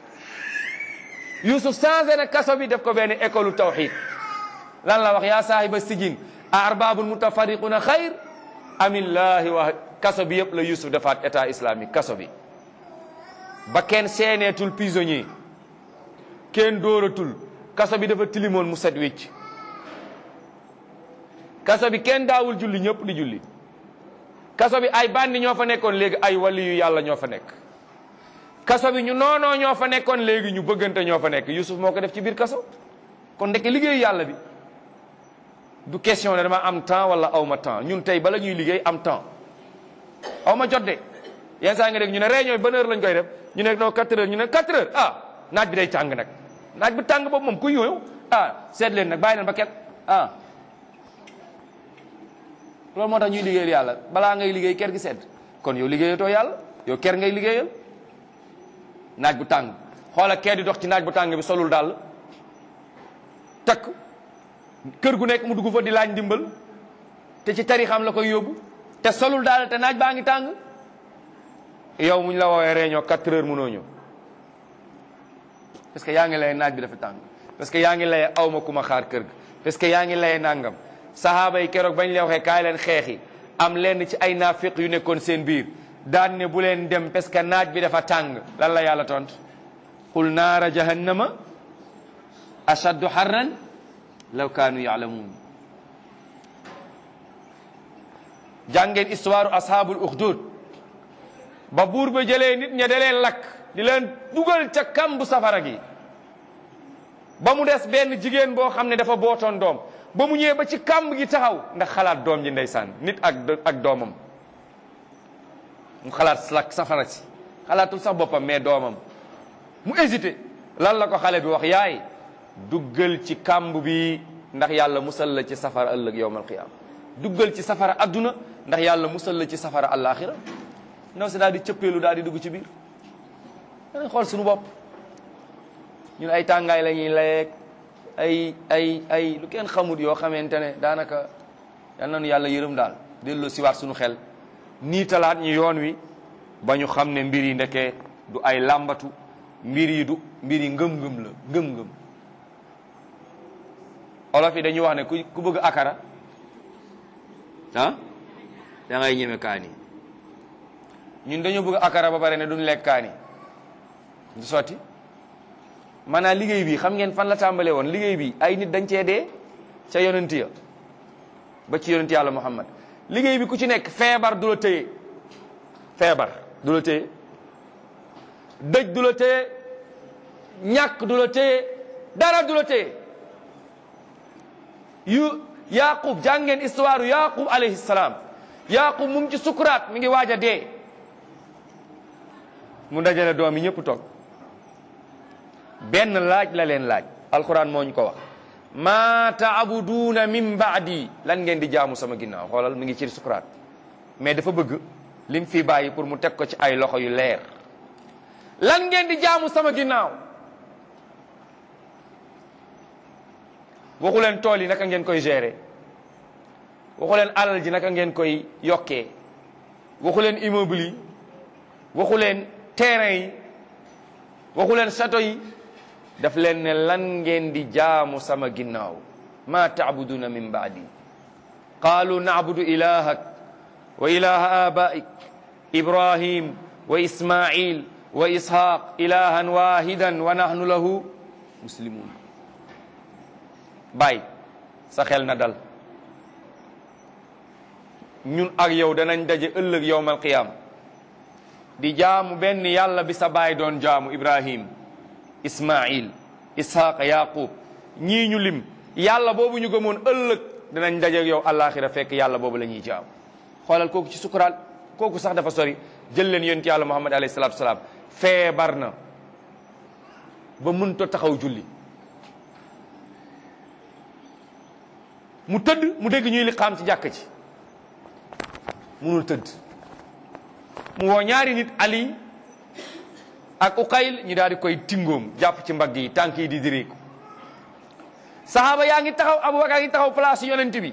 S2: Yusuf changé na kaso bi def ko benn école tawxid lan la wax yaa saahiba sijin a arbabun mutafariquna xayr amillahi wa kaso bi yëpp la Yusuf defaat état islamique kaso bi ba kenn seeneetul prisonnier kenn dóoratul kaso bi dafa tilimoon mu set wicc kaso bi kenn daawul julli ñëpp di julli kaso bi ay bandi ñoo fa nekkoon léegi ay wali yu yàlla ñoo fa nekk kaso bi ñu noonoo ñoo fa nekkoon léegi ñu bëggante ñoo fa nekk Yusuf moo ko def ci biir kaso kon ndeke liggéeyu yàlla bi du question ne dama am temps wala aw ma temps ñun tey bala ñuy liggéey am temps aw ma jot de yenn saa nga dégg ñu ne réunion bi ban heure lañ koy def ñu ne non 4 heures ñu ne 4 heures ah naaj bi day tàng nag naaj bu tàng boobu moom ku ñëw ah seet leen nag bàyyi leen ba ket ah loolu moo tax ñuy liggéeyal yàlla balaa ngay liggéey ker gi sedd kon yow liggéeyatoo yàlla yow ker ngay liggéeyal naaj bu tàng xoola kee di dox ci naaj bu tàng bi solul daal takk kër gu nekk mu dugg fa di laaj ndimbal te ci tarixam la koy yóbbu te solul daal te naaj baa ngi tàng yow muñ la woowee réunion 4 heures mënoo ñëw parce que yaa ngi lay naaj bi dafa tàng parce que yaa ngi lay aw ma ku ma xaar kër ga parce que yaa ngi lay nangam sahaaba yi keroog bañ leen waxee kaay leen xeexi am lenn ci ay naafiq yu nekkoon seen biir daan ne bu leen dem parce que naaj bi dafa tàng lan la yàlla tont qul naara jahannama ashaddu harran law kaanu yaalamuun jàngeen histoire ashaabul uxdud ba buur ba jëlee nit ña da leen lakk di leen dugal ca kambu safara gi ba mu des benn jigéen boo xam ne dafa bootoon doom ba mu ñëwee ba ci kamb gi taxaw ndax xalaat doom ji ndeysaan nit ak ak doomam mu xalaat lakk safara si xalaatul sax boppam mais doomam mu hésité lan la ko xale bi wax yaay duggal ci kamb bi ndax yàlla musal la ci safara ëllëg yowmal qiyaama duggal ci safara adduna ndax yàlla musal la ci safara àllaaxira ndaw si daal di cëppeelu daal di dugg ci biir danañ xool suñu bopp ñun ay tàngaay la ñuy layeeg ay ay ay lu kenn xamut yoo xamante ne daanaka yal nañu yàlla yërëm daal delloo siwaat suñu xel nii talaat ñu yoon wi ba ñu xam ne mbir yi ndeke du ay làmbatu mbir yi du mbir yi ngëm-ngëm la ngëm-ngëm olof yi dañuy wax ne ku ku bëgg akara ah da ngay ñeme kaani ñun dañoo bëgg akara ba pare ne duñ lekk kaani du sotti maanaam liggéey bi xam ngeen fan la tàmbalee woon liggéey bi ay nit dañ cee dee ca yonent ya ba ci yonent yàlla muhammad liggéey bi ku ci nekk feebar du la téye feebar du la téye dëj du la téye ñàkk du la téye dara du la téye yu yaqub jàngeen histoire yaqub alayhi salaam yaqub mu ngi ci sukuraat mi ngi waaj a dee mu dajale doom yi ñëpp toog benn laaj la leen laaj alquran moo ñu ko wax ma taabuduuna min baadi lan ngeen di jaamu sama ginnaaw xoolal mi ngi ci sukuraat mais dafa bëgg lim fi bàyyi pour mu teg ko ci ay loxo yu leer lan ngeen di jaamu sama ginnaaw waxu leen tool yi naka ngeen koy gérer waxu leen alal ji naka ngeen koy yokkee waxu leen immeuble yi waxu leen terrain yi waxu leen château yi daf leen ne lan ngeen di jaamu sama ginnaaw ma taabuduna min baadi qaalu naabudu ilahak wa ilaha abaik ibrahim wa ismail wa ishaq ilahan wahidan wa nahnu lahu muslimun bàyyi sa xel na dal ñun ak yow danañ daje ëllëg yowmal qiyam di jaamu benn yàlla bi sa baay doon jaamu ibrahim ismail ishaq yaqub ñii ñu lim yàlla boobu ñu gëmoon ëllëg danañ daje ak yow àllaaxira fekk yàlla boobu la ñuy jaamu xoolal kooku ci sukuraat kooku sax dafa sori jël leen yonent yàlla muhammad alayhi salaatu salaam feebar na ba mënta taxaw julli mu tëdd mu dégg ñuy liqaam ci jàkk ci munul tëdd mu woo ñaari nit ali ak uqayl ñu daal di koy tingoom jàpp ci mbagg yi tànk yi di diriku sahaaba yaa ngi taxaw abubakar ngi taxaw place yonent bi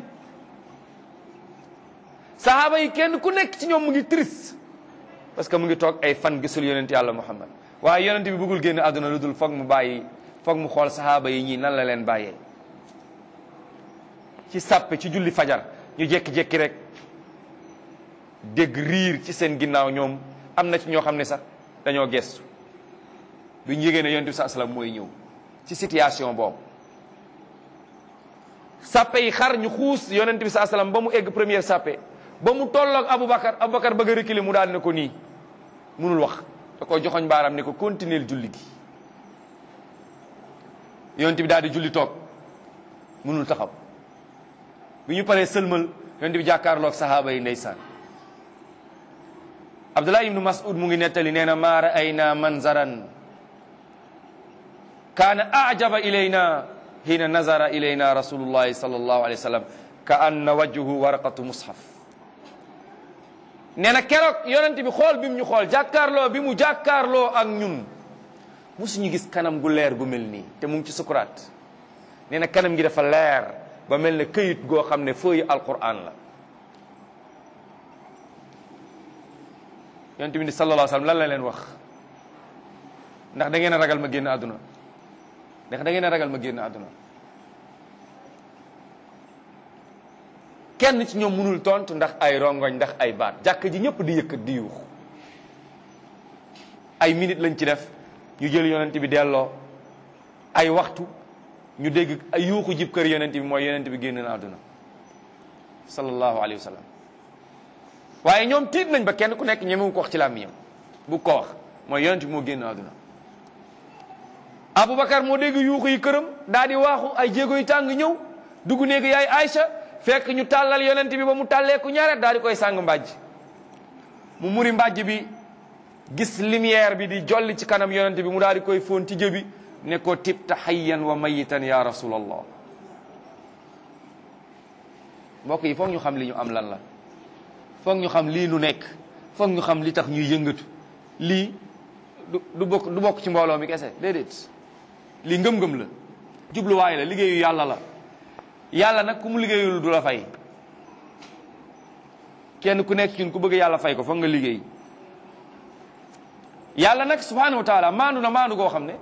S2: sahaaba yi kenn ku nekk ci ñoom mu ngi triste parce que mu ngi toog ay fan gisul yonent yàlla muhammad waaye yonent bi bëggul génn àdduna lu dul foog mu bàyyi foog mu xool sahaaba yi ñii nan la leen bàyyee ci sàppe ci julli fajar ñu jékki-jékki rek dégg riir ci seen ginnaaw ñoom am na ci ñoo xam ne sax dañoo gestu bi ñu yégée ne yonent bi saa salaam mooy ñëw ci situation boobu sàppe yi xar ñu xuus yonent bi saa salaam ba mu egg première sàppe ba mu tolloog Aboubacar Aboubacar bëgg a reculer mu daal ne ko nii munul wax da ko joxoñ baaram ne ko continuer julli gi yonent bi daal di julli toog munul taxaw bi ñu paree sëlmal yonent bi jàkkaarloog sahaaba yi ndeysaan Abdullah ibnu Mas'ud mu ngi nettali nee na maa ra'ayna manzaran kaana ajaba ilayna hiina nazara ilayna rasulullahi sallallahu alayhi wa sallam ka anna wajhuhu waraqatu mushaf nee na keroog yonent bi xool bi mu ñu xool jàkkaarloo bi mu jàkkaarloo ak ñun musuñu gis kanam gu leer gu mel nii te mu ngi ci sukuraat nee na kanam gi dafa leer ba mel ne këyit goo xam ne feuille alquran la yonent bi ni sallallahu alayhi wa sallam lan la leen wax ndax da ngeen a ragal ma génn àdduna ndax da ngeen a ragal ma génn àdduna kenn ci ñoom mënul tontu ndax ay rongoñ ndax ay baat jàkk ji ñëpp di yëkkat di yuux ay minute lañ ci def ñu jël yonent bi delloo ay waxtu ñu dégg ay yuuxu jib kër yonent bi mooy yonent bi génn na àdduna sallallahu alayhi wa sallam waaye ñoom tiit nañ ba kenn ku nekk ñemewu ko wax ci làmmiñam bu ko wax mooy yonent bi moo génn àdduna Aboubacar moo dégg yuuxu yi këram daal di waaxu ay jéego yu tàng ñëw dugg néegi yaay Aïcha fekk ñu tàllal yonent bi ba mu tàlleeku ñaareel daal di koy sàng mbàjj mu muri mbàjj bi gis lumière bi di jolli ci kanam yonent bi mu daal di koy fóon ci jëbi ne ko tibta hayyan wa mayitan ya rasulallah mbokk yi foog ñu xam li ñu am lan la foog ñu xam lii nu nekk foog ñu xam li tax ñuy yëngatu lii du du bokk du bokk ci mbooloo mi kese déedéet lii ngëm-ngëm la jubluwaay la liggéeyu yàlla la yàlla nag ku mu liggéeyul du la fay kenn ku nekk ñun ku bëgg yàlla fay ko foog nga liggéey yàlla nag subhanahu wa taala maandu na maandu goo xam ne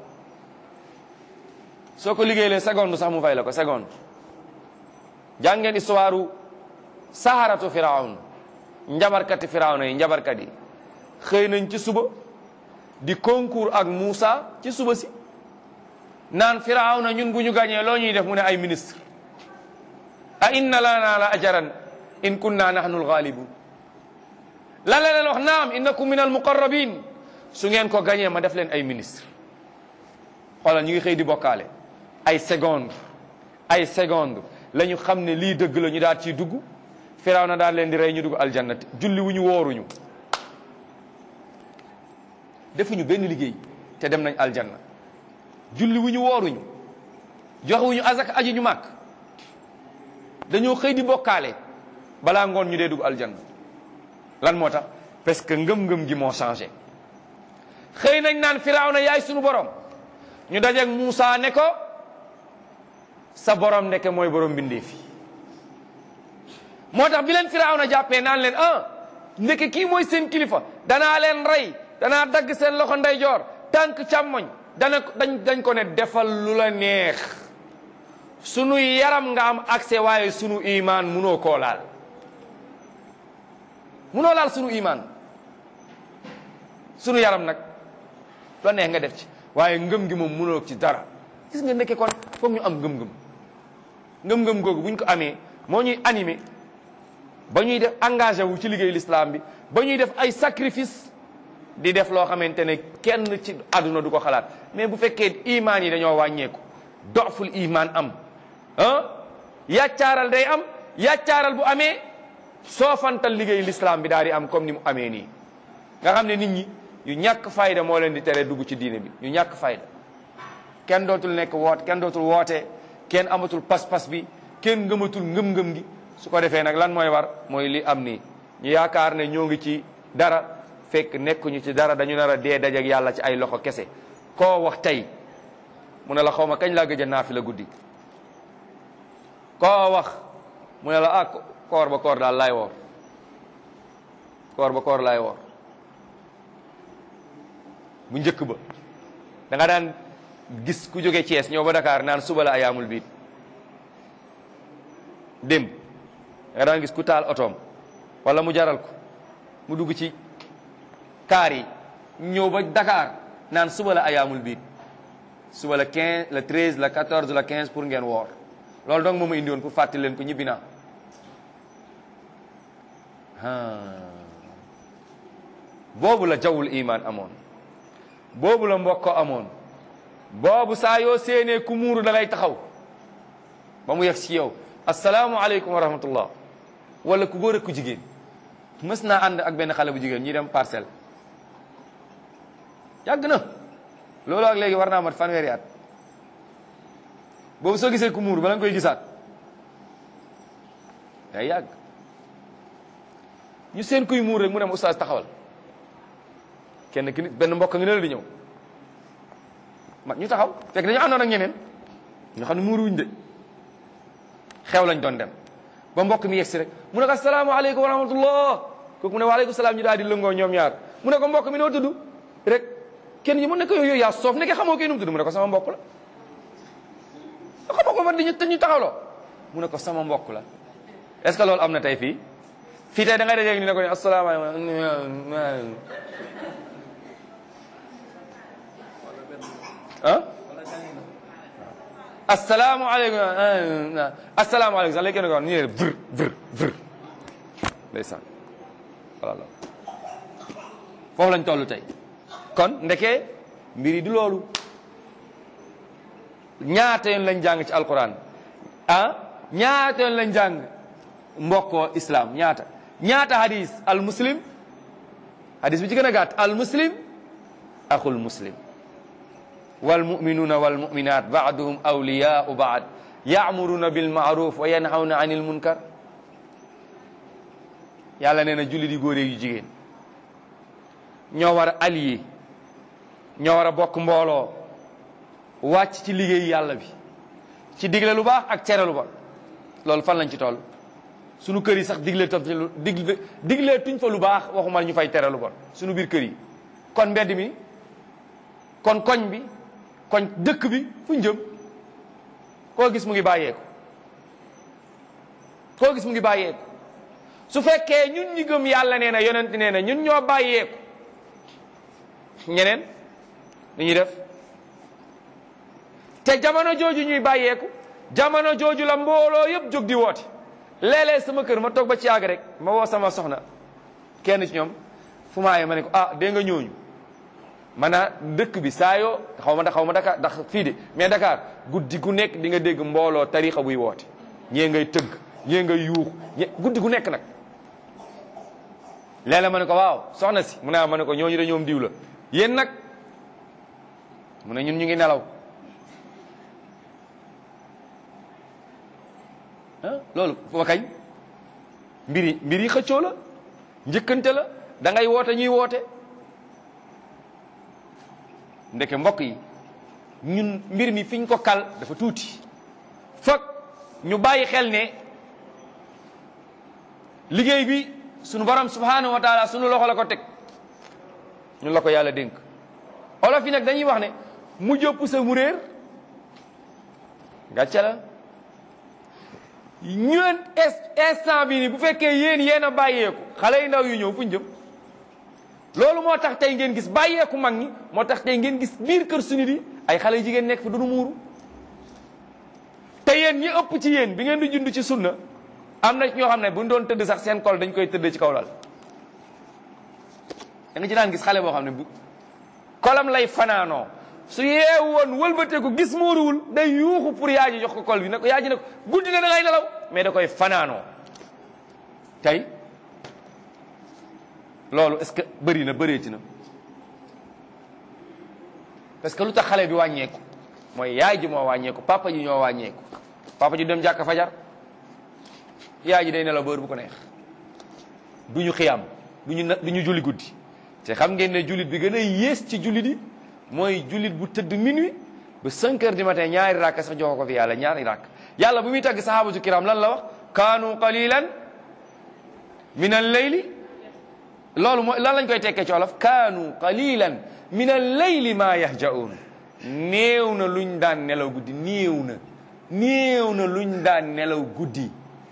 S2: soo ko liggéeylee seconde sax mu fay la ko seconde jàngeen histoire saharatu firawn njabarkati firawna yi njabarkat yi xëy nañ ci suba di concours ak Moussa ci suba si naan firawna ñun bu ñu gàñee loo ñuy def mu ne ay ministre a inna lana la ajaran in kunna nahnu alghalibun lan la leen wax naam innakum min almuqarrabin su ngeen ko gañee ma def leen ay ministre xoolal ñu ngi xëy di bokkaale ay seconde ay seconde la ñu xam ne lii dëgg la ñu daal ciy dugg firaw na daal leen di rey ñu dugg aljanna julli wu ñu wooruñu defuñu benn liggéey te dem nañ aljanna julli wu ñu wooruñu joxewuñu azak aji ñu màkk dañoo xëy di bokkaale balaa ngoon ñu dee dugg aljanna lan moo tax parce que ngëm-ngëm gi moo changé xëy nañ naan firaaw na yaay sunu borom ñu dajeeg Moussa ne ko sa borom ndeke mooy borom bindee fi moo tax bi leen firaaw na jàppee naan leen ah ndeke kii mooy seen kilifa danaa leen rey danaa dagg seen loxo ndeyjoor tànk càmmoñ dana dañ dañ ko ne defal lu la neex sunu yaram nga am accès waaye sunu imaan munoo koo laal munoo laal sunu imaan sunu yaram nag la neex nga def ci waaye ngëm gi moom munoo ci dara gis nga nekke kon foog ñu am ngëm-ngëm ngëm-ngëm googu bu ñu ko amee moo ñuy animé ba ñuy def engagé wu ci liggéey l'islam bi ba ñuy def ay sacrifice di def loo xamante ne kenn ci àdduna du ko xalaat mais bu fekkee imaan yi dañoo wàññeeku doful imaan am ah yàccaaral day am yàccaaral bu amee soofantal liggéey l'islam bi daal di am comme ni mu amee nii nga xam ne nit ñi yu ñàkk fayda moo leen di tere dugg ci diine bi yu ñàkk fayda kenn dootul nekk woot kenn dootul woote kenn amatul pas-pas bi kenn ngëmatul ngëm-ngëm gi su ko defee nag lan mooy war mooy li am nii ñu yaakaar ne ñoo ngi ci dara fekk nekkuñu ci dara dañu nar a dee dajeek yàlla ci ay loxo kese koo wax tey mu ne la xaw ma kañ laa gëj a naafi la guddi koo wax mu ne la ah koor ba koor daal laay woor koor ba koor laay woor bu njëkk ba da nga daan gis ku jóge Thiès ñëw ba Dakar naan suba la ayaamul biit dem da nga daan gis ku taal otoom wala mu jaral ko mu dugg ci kaar yi ñëw ba Dakar naan suba la ayaamul biit suba la 15 la 13 la 14 la 15 pour ngeen woor loolu donc moo ma indi woon pour fàttali leen ko ñibbi naa boobu la jawul iman amoon boobu la mbokko amoon boobu saa yoo séenee ku muuru da ngay taxaw ba mu yegg ci yow asalaamualeykum wa rahmatullah wala ku góor ak ku jigéen mës naa ànd ak benn xale bu jigéen ñi dem parcelle yàgg na loolu ak léegi war naa mat fanweeri at boobu soo gisee ku muuru bala nga koy gisaat day yàgg ñu seen kuy muur rek mu dem oustaz taxawal kenn ki nit benn mbokk nga ne la di ñëw ma ñu taxaw fekk dañu àndoon ak ñeneen ñu xam ne muuru wuñ de xew lañ doon dem ba mbokk mi yegsi rek mu ne ko asalaamaaleykum wa rahmatullah kooku mu ne waaleykum salaam ñu daal di lëngoo ñoom ñaar mu ne ko mbokk mi noo tudd rek kenn ñi mu ne ko yooyu yaa soof nekke xamoo kii nu mu tudd mu ne ko sama mbokk la xamoo ko ba di ñu te ñu taxawloo mu ne ko sama mbokk la est-ce que loolu am na tey fii fii tey da ngay dajeeg ni ne ko ne asalaamaaleykum ah asalaamaaleykum asalaamaaleykum sax léegi kenn ko wax nii ne vr vr vr ndeysaan voilà foofu lañ toll tey kon ndeke mbir yi du loolu ñaata yoon lañ jàng ci alquran ah ñaata yoon lañ jàng mbokkoo islam ñaata ñaata hadis al muslim hadis bi ci gën a gàtt al muslim axul muslim wal muminuuna wal muminat baaduhum awliyaau baad yaamuruna bil maaruf wa yanhawna anil munkar yàlla nee na jullit yi góor yu jigéen ñoo war a allié ñoo war a bokk mbooloo wàcc ci liggéey yàlla bi ci digle lu baax ak tere lu bon loolu fan lañ ci toll sunu kër yi sax digle tam lu digle diglee tuñ fa lu baax waxuma ñu fay tere lu bon sunu biir kër yi kon mbedd mi kon koñ bi koñ dëkk bi fu ñu jëm koo gis mu ngi bàyyeeku koo gis mu ngi bàyyeeku su fekkee ñun ñi gëm yàlla nee na yonent nee na ñun ñoo bàyyeeku ñeneen ni ñuy def te jamono jooju ñuy bàyyeeku jamono jooju la mbooloo yëpp jóg di woote léeg-léeg sama kër ma toog ba ci yàgg rek ma woo sama soxna kenn ci ñoom fu maaye ma ne ko ah dégg nga ñooñu maanaam dëkk bi saa yoo xaw ma xaw ma Dakar ndax fii de mais Dakar guddi gu nekk di nga dégg mbooloo tarixa buy woote ñee ngay tëgg ñee ngay yuux ñe guddi gu nekk nag léeg-léeg ma ne ko waaw soxna si mu ne ma ne ko ñooñu de ñoom diw la yéen nag mu ne ñun ñu ngi nelaw ah loolu fa kañ mbir yi mbir yi xëccoo la njëkkante la da ngay woote ñuy woote ndeke mbokk yi ñun mbir mi fiñ ko kal dafa tuuti foog ñu bàyyi xel ne liggéey bi sunu borom subhanahu wa taala sunu loxo la ko teg ñun la ko yàlla dénk olof yi nag dañuy wax ne mu jëpp sa mu réer gàcce la ñun instant bi ni bu fekkee yéen yéen a bàyyeeku xale yu ndaw yu ñëw fu ñu jëm loolu moo tax tey ngeen gis bàyyeeku mag ñi moo tax tey ngeen gis biir kër suñu di ay xale yu jigéen nekk fi duñu muuru te yéen ñi ëpp ci yéen bi ngeen di jund ci sunna am na ñoo xam ne bu ñu doon tëdd sax seen kol dañ koy tëdd ci kaw lal da nga ci daan gis xale boo xam ne bu kolam lay fanaanoo su yeewu woon wëlbateeku gis muuruwul day yuuxu pour yaa ji jox ko kol bi ne ko yaa ji ne ko guddi na da ngay nelaw mais da koy fanaanoo tey loolu est-ce que bëri na bëreeti na parce que lu tax xale bi wàññeeku mooy yaay ji moo wàññeeku papa ji ñoo wàññeeku papa ji dem jàkka fajar yaay ji day nelaw bër bu ko neex du ñu xiyam du ñu du ñu julli guddi te xam ngeen ne jullit bi gën a yées ci jullit yi mooy jullit bu tëdd minuit ba 5 heures du matin ñaari rakk sax jox ko fi yàlla ñaari rakk yàlla bu muy tagg sahabatu kiram lan la wax kaanu qalilan min al layli loolu mooy lan lañ koy tekkee ci wolof kaanu qalilan min al layli ma yahjaun néew na luñ daan nelaw guddi néew na néew na luñ daan nelaw guddi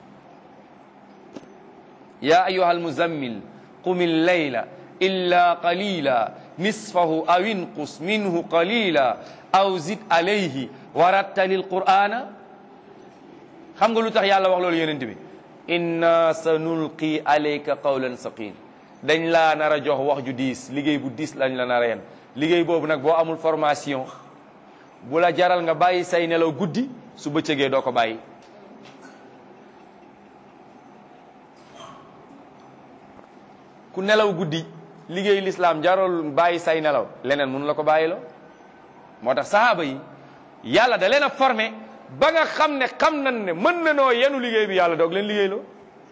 S2: ya ayuha almuzammil qum illayla illa qalila nisfahu aw inqus minhu qalila aw zid alayhi warattali alqur'ana xam nga lu tax yàlla wax loolu yonent bi inna sa nulqi alayka qawlan saqil dañ laa nar a jox wax ju diis liggéey bu diis lañ la nar a yen liggéey boobu nag boo amul formation bu la jaral nga bàyyi say nelaw guddi su bëccëgee doo ko bàyyi ku nelaw guddi liggéey lislaam jarol bàyyi say nelaw leneen mënu la ko bàyyiloo moo tax sahaaba yi yàlla da leen a formé ba nga xam ne xam nañ ne mën na noo yenu liggéey bi yàlla doog leen liggéey loo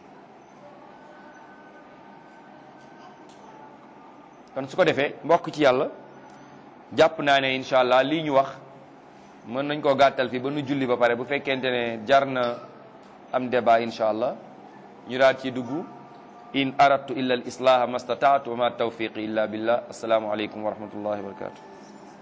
S2: kon su ko defee mbokk ci yàlla jàpp naa ne incha allah lii ñu wax mën nañ koo gàttal fii ba nu julli ba pare bu fekkente ne jar na am débat incha allah ñu daal ci dugg in aradtu illa al islaha ma stataatu wa ma tawfiqi illa billah assalaamu aleykum wa rahmatullahi wa barakatuh